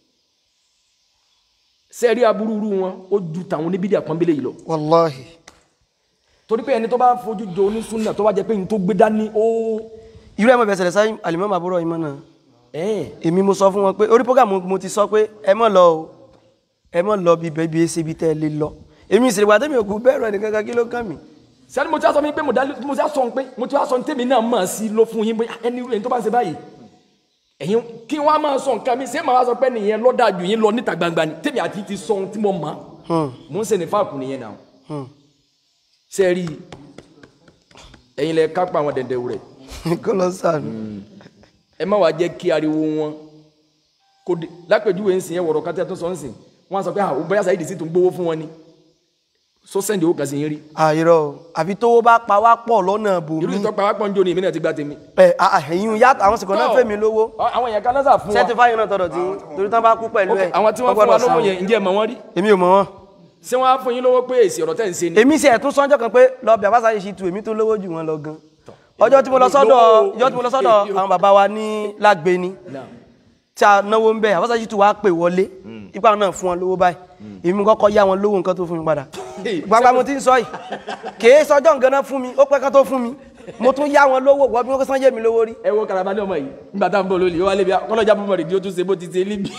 sẹ́rí aburúurú wọn ó ju tàwọn oníbídìí àpọ́nbélé yìí lọ wàláhì torí pé ẹni tó bá fojú jọ onísúnà tó wá jẹ pé ní tó gbé dání ó irú ẹ̀ mọ̀ bẹ̀sẹ̀ lẹ̀ sáyé alimọ́mù àbúrò ìmọ̀ náà ẹ̀ èmi mo sọ fún wọn pé orí program mo ti sọ pé ẹ mọ̀ lọ o ẹ mọ̀ lọ bí bẹ́ẹ̀ bí ẹ ṣe bí tẹ́ ẹ lé lọ èmi ìṣèlú wa tẹ́mi òkú bẹ́ẹ̀rù ẹnì kankan kí ló kàn mí. sẹ́ni mo ti wá sọ mi pé mo dálé mo ti wá sọ pé mo ti wá sọ tèmi náà mọ̀ sí ló fún yín bóyá ẹni ẹni tó bá ń ṣe báyìí ẹ̀yin kí wọ́n á máa sọ nǹkan mi ṣé màá wá sọ pé nìyẹn lọ́dà jù yín lọ níta gbangba ni tèmi àti ti sọ ohun tí mo mọ̀ mo ń ṣe ní fáàkù nìyẹn náà ṣe rí ẹ̀yin lẹ kápá àwọn dẹ̀ndẹ̀ rẹ̀ kó lọ sànù. ẹ má wàá jẹ́ kí ariwo wọn kó de lápèjúwe ń sìn yẹn wọ̀rọ̀ kátẹ́ tó sọ ń sìn wọ́n á sọ pé àwọn bóyá Saheed sí tó ń gbówó fún wọn ni so sẹ́ndì owó kan sí yín rí àìrọ o àfi tówó bá pa wá pọ̀ lọ́nà irú bòmí ìtọ́pá wá pọ́njọ́ ni èmi náà ti gba tèmi. ẹ ẹ̀yin yá àwọn sìnkàn náà fẹ́ mi lówó àwọn èèyàn kan náà sà fún wa certify náà tọ̀dọ̀ tí torí tán bá kú pẹ̀lú Ok, ẹ̀ àwọn tí wọ́n fún wa lówó yẹn ǹjẹ́ ẹ mọ̀ wọ́n rí èmi ò mọ̀ wọ́n ṣé wọ́n á fún yín lówó pé èsì ọ̀rọ̀ tẹ̀ ń ṣe ni. èmi sì ẹ̀tún sọ́njọ́ kan pé lọ bí àbáṣà yìí ṣì tu èmi tó lówó jù wọn lọ gan ọjọ́ tí mo lọ sọ́dọ̀ ọjọ́ tí mo lọ sọ́dọ̀ àwọn bàbá wa ní lágbèéní Now, tí a náwó ń bẹ̀ àbáṣà yìí tu wá pè wọlé ipa náà fún wọn lówó báyìí èmi kọ́kọ́ yá wọn lówó nǹkan tó fún mi padà gbangba mo ti ń sọ yìí kèé sọjọ́ nǹkan náà fún mi ó pẹ́ kán tó fún mi mo tún yá wọn lówó wọ́n bí wọ́n kó sán yé mi lówó rí ẹ wo karaba ní ọmọ yìí nígbà tá à ń bọ̀ lórí wálé bí kọ́lọ́jà bọ́mọ̀ rèdíò tún ṣe bó ti ṣe níbi.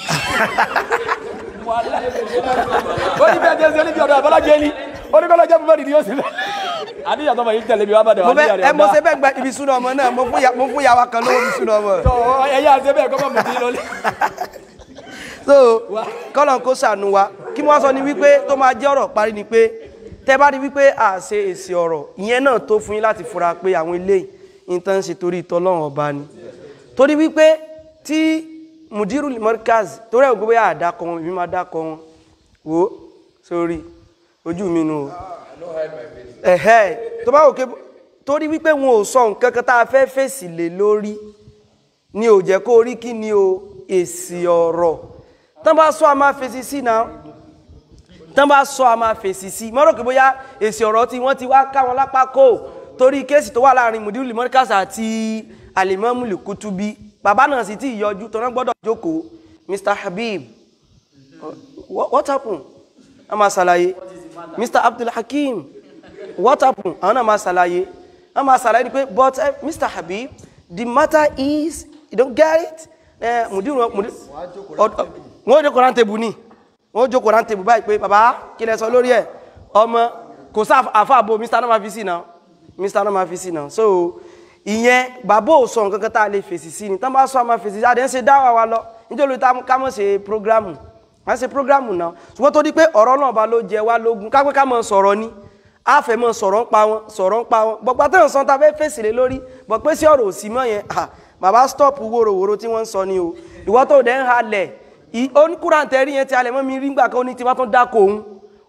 ó ní bẹ́ẹ̀ jẹ́ ṣe níbi ọ̀dọ̀ àbọ́lájẹ́ ni ó ní kọ́lọ́jà bọ́mọ̀ rèdíò ṣe bẹ́ẹ̀. àdéhùn àtọ́mọ̀ yìí tẹ̀lé mi wá bàdàn mo wá fẹ́ níyàrá ẹ mo ṣe bẹ́ẹ̀ gba ibi súná ọmọ náà mo fún ya- mo fún yàwá kan lówó ibi súná ọmọ ẹ̀yà àti ẹ̀bẹ̀ kọ́kọ́ mọ̀ sí lọ́lẹ̀. so kọ́lọ̀ kó sànù wa kí wọ́n sọ ni wípé tó máa jẹ́ ọ̀rọ̀ parí ni pé tẹ́ bá rí wípé à ṣe èsì ọ̀rọ̀ ìyẹn náà tó fún yín láti fura pé àwọn eléyìí nǹkan ṣe torí ìtọ́lọ́run ọba ni torí wípé tí mudiru mọ́ríkàz torí ẹ̀ gbogbo yà á dákọ̀ wọn èmi máa dákọ̀ wọn wò ó sórí ojú mi nù o ẹ̀hẹ́ tó bá wò ké torí wípé wọn ò sọ nǹkan kan tá a fẹ́ fèsì lé lórí ni ò jẹ́ kó rí kí ni o èsì ọ̀rọ̀ tán bá sọ a máa fèsì sí náà tán bá sọ a máa fèsì sí mọ́rọ̀ kí bóyá èsì ọ̀rọ̀ tí wọ́n ti wá ká wọn lápá kó torí kéèsì tó wà láàrin mudiru limọ́ríkàsà àti alimọ́mù likutubi bàbá náà sì ti yọjú tó náà gbọ́dọ̀ jókòó mr habib what, what happened a máa ṣàlàyé mr abdulhakeem what happened àwọn náà máa ṣàlàyé a máa ṣàlàyé ni pé but uh, mr habib the matter is you don't get it eh, mudiru mudiru ọd- wọ́n jókòó round table ni wọ́n jókòó round table báyìí pé bàbá kí lẹ sọ lórí ẹ̀ ọmọ kò sá àfàbò mr náà máa fi sí náà mr náà máa fi sí náà so ìyẹn bàbá ò sọ nǹkan kan tá a lè fèsì sí ni tán bá sọ àmà fèsì sí adé ń ṣe dáwà wa lọ nítorí tá ká mọ̀ ṣe programu à ń ṣe programu náà ṣùgbọ́n tó di pé ọ̀rọ̀ náà bá ló jẹ wá lógún ká pé ká mọ̀ sọ̀rọ̀ ni a fẹ́ mọ̀ sọ̀rọ̀ ń pa wọn sọ̀rọ̀ ń pa wọn bọ̀pá tó ń san ta fẹ́ fèsì lé lórí bọ̀ pé sí ọ̀rọ̀ òsì mọ́ yẹn ah, bàbá stop wòròwòro tí wọ́n ń sọ ni o ìwọ́ tó dẹ̀ ń halẹ̀ oníkúrántẹ́ rí yẹn ti halẹ̀ mọ́ mi rí gbà kan ó ní tí wọ́n tún dáko òun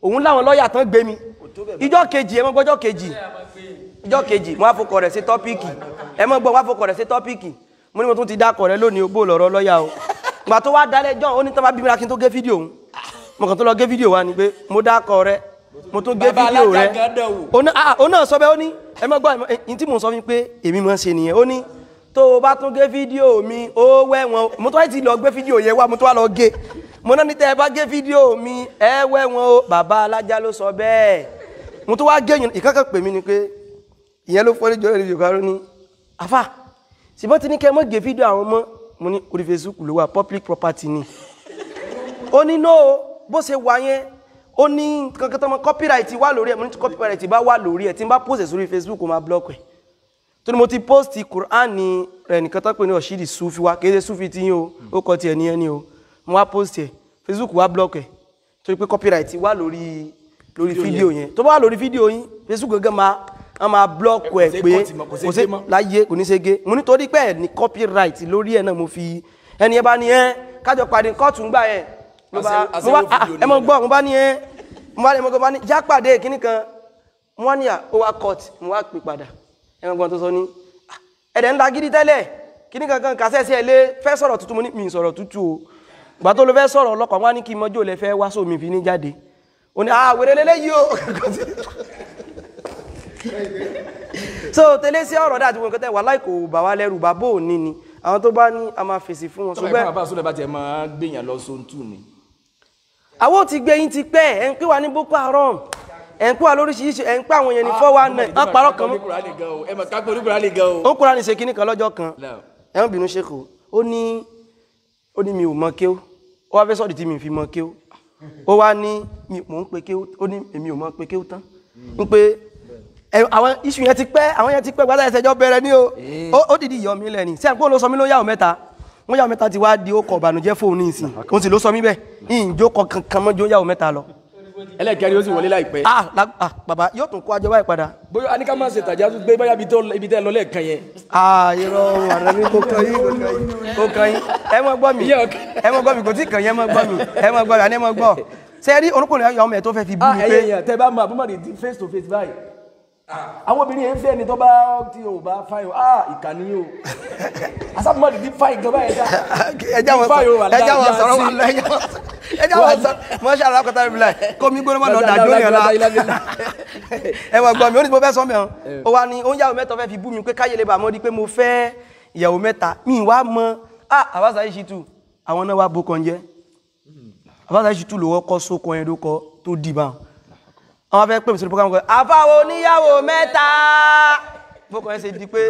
òun láwọn lọ́ọ̀yà tán gbé mi ìjọ kejì ẹ mọ́ gbọ́jọ́ kejì ìjọ kejì wọ́n á fọkọ̀ rẹ̀ sí tọ́píìkì ẹ mọ́ gbọ́ wọ́n á fọkọ̀ rẹ̀ sí tọ́píìkì mo ní mo tún ti dákọ̀ rẹ̀ lónìí ogbó lọ̀rọ̀ lọ́ọ̀yà o gbà tó wá dálẹ̀ jọ́ ó ní tán bá bí mi ra kí n tó gé fídíò òun mo kàn tó lọ gé fídíò wa ni pé mo dákọ̀ rẹ̀ mo tún gé Bàbá fídíò rẹ̀ alájà gan dán wò. òun náà ah, òun náà sọ bẹ́ẹ̀ ó ní ẹ mọ́ gbọ́ ẹ̀yìn tí mò ń sọ fún mi pé èmi máa ń ṣe nìyẹn ó ní tó o bá tún gé fídíò mi ó wẹ̀wọ̀n mo tún wá ti lọ gbé fídíò yẹn wá mo tún wá lọ gé mo náà ní tẹ́ ẹ bá gé fídíò mi ẹ wẹ̀wọ̀n o bàbá alájà ló sọ bẹ́ẹ̀ mo tún wá gé yẹn ìkankan pè mí ni pé ìyẹn ló fọ́ ní jọ́rọ̀ ìdíjọ́ kan ní àfà ṣùgbọ́n ti ní kẹ́ ẹ mọ́ gé fídíò àwọn ọmọ mo ní orí Facebook ló wà public property ni ó ní no bó ṣe wà yẹn ó ní kankan tó mọ copyright wà lórí ẹ mo ní tí copyright bá wà lórí ẹ tí n bá post ẹ sórí Facebook ó máa block ẹ tó ní mo ti post Quran ní rẹ nìkan tó pè ní ọ̀ṣídì sufi wa kì í ṣe sufi tí yín o ó kọ tiẹ̀ ní ẹni o mo wá post ẹ Facebook wá block ẹ torí pé copyright wà lórí lórí fídíò yẹn tó bá wà lórí fídíò yín Facebook gẹ́gẹ́ máa a máa block ẹ ṣe pé cut mọ́, kò ṣe kò gé ṣe mọ́. láyé kò ní ṣe gé mo nítorí pé ẹ ní copyright lórí ẹ náà mo fi ẹni ẹ bá ní ẹ kájọ pàdé kóòtù ń gbà yẹn ló bá Àṣẹ- mo bá àṣẹwó ah, fídíò ẹ mọ nìyẹn. gbọ́ mo bá ní ẹ mo bá ní mo bá ní já pàdé kíní kan mo wá ní à ó wá court mo wá pè padà ẹ mọ gbọ́n tó sọ ní "Ah, ẹ̀dẹ̀ ń la gidi tẹ́lẹ̀ kíní kankan kàṣẹ́ sí ẹ lé fẹ́ sọ̀rọ̀ tútù mo ní mi ì sọ̀rọ̀ tútù o gbà tó ló fẹ́ sọ̀rọ̀ ọlọ́kọ̀ wọn á ní kí mọ́jọ́ lẹ fẹ́ wá sómi fi ní jáde ó ní ah wèrè lélẹ́yìí o so tẹ́lẹ̀ sí ọ̀rọ̀ dáàtí wọn kẹtẹ wà láì kò bà wá lẹ́rù bàbá òní ni àwọn tó bá ní a máa fèsì fún wọn tọ́ba ìfọ̀n ṣùgbọ́n àbá sólẹ̀ bá tiẹ̀ máa gbìyàn lọ sóńtù ni. àwọn ò ti gbé yín ti pẹ́ ẹ̀ ń pè wá ní Boko Haram ẹ̀ ń pè wá lóríṣiríṣi ẹ̀ ń pè àwọn yẹn ní four one nine wọ́n parọ́ kan mọ́ ẹ mọ̀ kápẹ́ oníkùnrin lè gan o. ó kúra ní ṣe kínní kan lọ́jọ́ kan Náà. ẹ̀ ń bínú ṣèkò ó ní ó ní mi ò mọ kéw ó wá fẹ́ sọ́ọ̀dì tí mi fi mọ kéw ó wá ní mi mò ń pe kéw ó ní èmi ò mọ pe kéw tán ń pe ẹ, àwọn iṣu yẹn ti pẹ́ àwọn yẹn ti pẹ́ gbádà ẹsẹ̀jọ́ bẹ̀rẹ̀ ní o Ó- ó dìdí yọ mí lẹ́ni sẹ́yìn kó ló sọ mí ló yàwó mẹ́ta wọ́n yàwó mẹ́ta ti wá di ó kọ̀ ìbànújẹ́ fóun ní ìsìn òun sì ló sọ mí bẹ́ẹ̀ ìjó kọ kankan mọ́jọ́ yàwó mẹ́ta lọ. ẹlẹ́kẹ̀rin ó sì wọlé láìpẹ́. ah la- ah bàbá yóò tún kó ajọ báyìí padà. bóyá a ní ká máa ṣe tàjà tó gbé báyà ibi tẹ́ lọ lẹ́ẹ̀kan yẹn. ah irọ́ àrẹ mi kò kàn yín kò kàn yín kò kàn yín ẹ mọ gbọ́ mi Ìyá ọ̀kẹ́. ẹ mọ gbọ́ mi kò tí kàn yín ẹ mọ gbọ́ mi ẹ mọ gbọ́ mi àní ẹ mọ gbọ́ ṣe rí orúkùnrin ayọ̀ ọmọ ẹ̀ tó fẹ́ fi bú ah mi ẹyẹ pé yẹn tẹ bá mọ àbúmọ̀dé di face to face báyìí àwọn obìnrin yẹn ń fẹ́ ni tó bá tí o bá fáyọ ah ìkànnì yìí o asábùmọ̀dé di fáyì gan báyìí dá ẹjá wọn Ifá yóò wà sọ ẹjá wọn láàyè sọ̀rọ̀ àti- wà lọ ẹjá wọn sọ ẹjá wọn sọ mọ́ṣẹ́ alákọ̀tà rẹ̀ bíláì kó mi gbóná mọ́ lọ dàdó yẹn la ẹ mọ̀ gbọ́ mi ó ní mo fẹ́ sọ mẹ́rin ó wá ní oúnjẹ àwọn mẹ́ta fẹ́ fi bú mi pé káyé lè bà mọ́ di pé mo fẹ́ ìyàwó mẹ́ta mi wá mọ ah àbáṣà yìí ṣì tù àwọn náà wá bó kan jẹ́ àbáṣà yìí ṣì tù lówó kọ́ sóko yẹn ló kọ́ tó dì bá wọn fẹ́ pè mí sórí program kan àfáwọn oníyàwó mẹ́ta bókọ ẹ ṣe di pé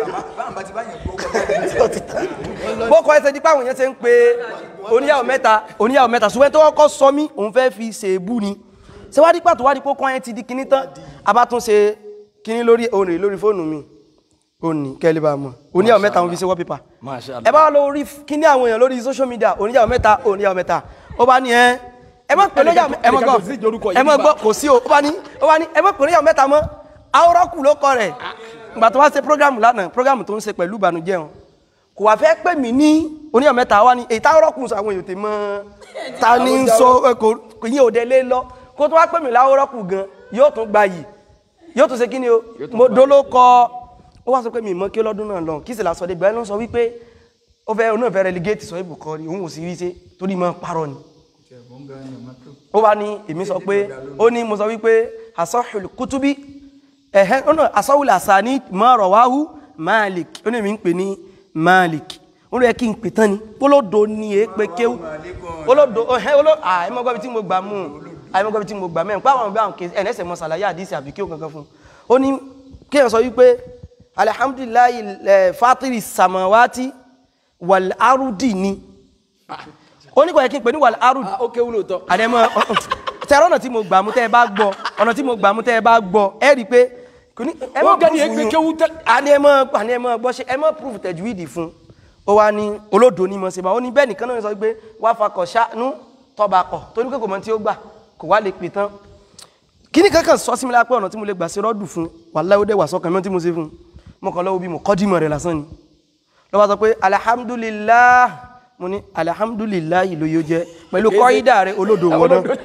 bókọ ẹ ṣe di pé àwọn èèyàn ṣe ń pe oníyàwó mẹ́ta oníyàwó mẹ́ta ṣùgbọ́n tó kọ́kọ́ sọ mí òun fẹ́ fi ṣèbú ni ṣé wá dípà tó wá di pé kọ́ ẹ ti di kinní tán a bá tún ṣe kinní lórí òun rè lórí fóònù mi òní kẹ́lẹ́ bá mọ̀ oníyàwó mẹ́ta òun fi ṣe wallpaper Masha Allah. ẹ bá wà lórí kíní àwọn èèyàn lórí social media oníyàwó mẹ́ta oníyàwó mẹ́ta ó bá ní ẹ ẹ má pè lóyàwó ẹ má ẹnìkan gbọ́ kò sí ìjórúkọ yìí ẹ má nígbà. gbọ́ kò sí o ó bá ní ó bá ní ẹ má pè lóyàwó mẹ́ta mọ́ awúrọ́kù ló kọ rẹ̀ ìgbà tó wá ṣe program lánàá program tó ń ṣe pẹ̀lú ìbànújẹ́ wọn kò wá fẹ́ pè mí ní oníyàwó mẹ́ta wá ní èyí táwọ́rọ́kù sọ àwọn èèyàn tè mọ́ ta ni ń sọ ẹ, kò kò yín òde lé lọ kó tó wá pè mí láwọ́rọ́kù gan yóò tún gba yìí yóò tún ṣe kí ni o mo dolo kọ ó wá sọ pé mi mọ kí lọ́dún náà lọ kí sì lásọ dé gbẹ́nu sọ wípé ó fẹ́ onáà fẹ́ relegate sọ ibùkọ́ ni òun ò sì rí ṣe torí mọ́ parọ́ ni ó wá ní èmi sọ pé ó ní mo sọ wípé asọ́hùl kútúbí ẹ̀hẹ́ ọ̀nà asọ́hùl àsáni mọ́rọ̀ wáhú Malik ó ní èmi ń pè ní Malik ó lóye kí n pè tán ni olódo ni èé pé kéwú olódo ẹ̀hẹ́ olódo àìmọ́gbọ́bi tí mo gbà mú àìmọ́gbọ́bi tí mo gbà mẹ́rin pàwọn ọ̀gbẹ́ àwọn kèsì ẹ̀nẹ́sẹ̀ mọ́ sàlàyé àdísì àbí kéwú kankan fún ó ní kéèyàn sọ wípé alihamdulilayi ẹ̀ fatiri samawati wal arudi ni ó ní kò yẹ kí n pè ní wal arudi Ah, ó kéwú lóòótọ́ àdẹ́mọ́ tẹ́rọ ọ̀nà tí mo gbà mú tẹ́ ẹ bá gbọ́ ọ̀nà tí mo gbà mú tẹ́ ẹ bá gbọ́ ẹ rí i pé kò ní ẹ Ó mọ́ gẹ́ni proof ẹgbẹ́ yín. kéwú tẹ́- àní ẹ mọ́ àní ẹ mọ́ gbọ́ ṣe ẹ mọ́ proof tajwidi fún ó wá ní olódo ní mọ̀ ṣe bá ó ní bẹ́ẹ̀ nìkan náà sọ pé wá fakọ̀ ṣáánú tọba kọ̀ torí pé kò mọ tí ó gbà kò wá lè pè tán kíní kankan sọ sí mi lápẹ́ ọ̀nà tí mo lè gbà ṣe rọ́dù fún wàláhí ó dẹ̀ wà sọ́kàn mi tí mo ṣe fún mo kàn lọ́wọ́ bí mo kọ́ dìmọ̀ rẹ̀ lásán ni lọ́wọ́ sọ pé alhamdulillah mo ní alhamdulillah ló yóò jẹ́ pẹ̀lú kọ́ídà rẹ̀ olódo wọn náà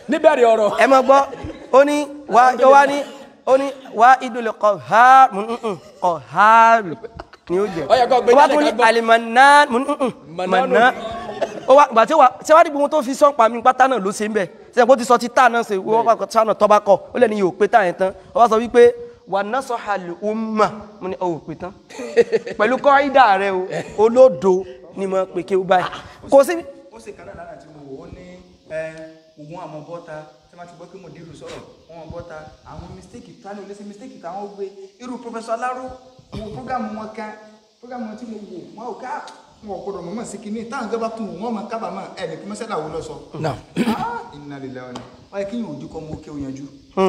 níbẹ̀rẹ̀ ọ̀rọ̀ ẹ mọ gbọ́ ó ní wá ó wá ní ó ní wá ìdúlẹ̀ kọ ha kọ ha ni ó jẹ Ó yẹ kó gbé ó wá jáde tún ní ká gbọ́. alimọ̀nà Mananu. mọ̀nà ó wá gbà tí wà tí wàá dìbò wọn tó fi sọ́n pa mi pátá náà ló ṣe ń bẹ̀ sẹ́yìn kó ti sọ ti tá náà ṣe wọ́n bá sánà tọ́ bá kọ ó lẹ́ni yóò pé táyẹn tán ó wá sọ wípé wà ná sọ àlù ọmọ mo ní ọ̀ pé tán pẹ̀lú kọ́ídà rẹ o olódo ni mo pè kí o báyìí kò sí ó sì kan náà lánàá tí mo wò ó ní ògùn àmọ́ bọ́ta tí wọ́n ti gbọ́ pé mo dìrù sọ̀rọ̀ wọ́n bọ́ta àwọn mistake tani ò lè ṣe mistake táwọn gbé irú professor alaro mo program wọn kan program wọn tí mo wò wọn ò ká wọn ò gbọdọ̀ mọ̀mọ́ sí kinní táwọn gbé bá tún wò wọ́n máa kábàámọ̀ ẹ̀ ní kí mọ́sálà wo lọ sọ. náà iná lè lẹ́wọ̀n ni wọ́n yẹ kí yín ojú kọ́ mú kí o yanjú.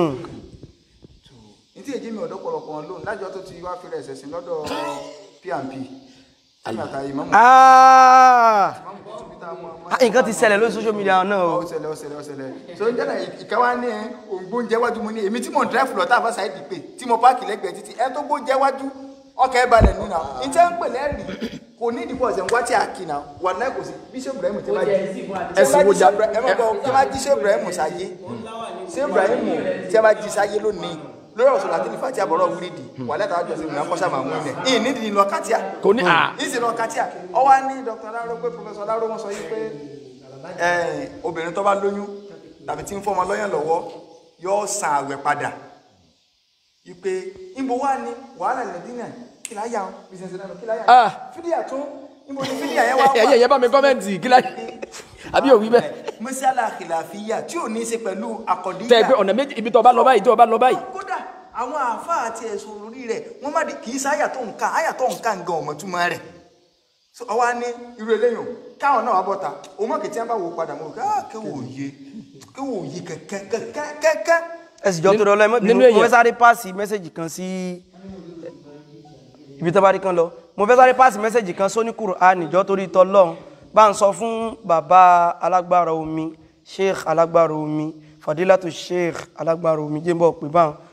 ní tí èjì mi ọ̀dọ́ pọ̀lọpọ̀ wọn lónìí lájọ́ tó ti wá fẹ́rẹ̀ ẹ̀sẹ̀ sí lọ́dọ̀ pnp tí màtá ìmọ̀mù Ah! ìmọ̀mù tó tún bí tá a mọ̀ Ah, nǹkan ti ṣẹlẹ̀ lórí social media náà o ó ṣẹlẹ̀ ó ṣẹlẹ̀ ó ṣẹlẹ̀ so ń jẹ́nà ìkẹwà ní ẹ ògbóúnjẹ wájú mo ní èmi tí mò ń drive lọ tá a bá ṣáà dìpé tí mo páàkì lẹ́gbẹ̀ẹ́ títí ẹ tó gbóúnjẹ wájú ọkọ̀ ẹ balẹ̀ nínú náà ní tẹ́ ń pè lẹ́rìí kò ní ìdìbò ọ̀sẹ̀ ń wá tí a kì náà wà láì kò sí bíṣẹ́ ibrahim tí wọ́n Ẹ̀sìn wo jà- ẹ má bọ̀ tí wọ́n jí ṣé ibrahim sáyé ṣé ibrahim tí wọ́n jí sáyé lónìí lórí ọ̀sọ̀ láti ní fàtí àbọ̀rọ̀ wíìdì wà lẹ́tà àjọ sí ìrìnà kọ́sà máa mú ilẹ̀ ìyìn nídìí lọ kátíà kò ní à ìsìn lọ kátíà ọwọ́ ní dr aláró pé professor aláró wọn sọ yìí pé ẹ, obìnrin tó bá lóyún tàbí tí ń fọmọ lọ́yàn lọ́wọ́ yóò san àwẹ̀ padà ipe níbo wà ní wàhálà lẹ́dínà kí láyà ń bísí náà kí láyà Ah. fídíà tún níbo ni fídíà yẹn wá wà ẹ̀yẹ yẹ bá mi kọ́mẹ́ǹtì kí láyé àbí òwí bẹ́ẹ̀ mọ́sálà kìláfíyà tí ò ní í ṣe pẹ̀lú àkọ́díyà tẹ́ ẹ pé ọ̀nà méjì ibi tó bá lọ báyìí tó bá lọ báyìí kódà àwọn àáfàá àti ẹ̀sùn orí rẹ̀ wọ́n má di kì í sáyà tó nǹkan àyà tó nǹkan gan ọmọ túmọ̀ rẹ̀ so ọwọ́ ní irú eléyìí o káwọn náà wà bọ́ta òun mọ̀ kìtì ẹ̀ bá wò padà mọ̀ ká kéwò yé kéwò yé kẹ́kẹ́kẹ́kẹ́ ẹ sì jọ tó lọ lẹ́mọ́ nínú bínú mo èèyàn. fẹ́ sáré páàsì mẹ́sẹ̀jì kan sí ibi tó bá rí kan lọ mo fẹ́ sáré páàsì mẹ́sẹ̀jì kan sóní Kùránì jọ torí tọ́lọ́run bá ń sọ fún bàbá alágbára omi sheikh alágbára omi fadilatu sheikh alágbára omi jẹ́ ń bọ̀ pé báwọn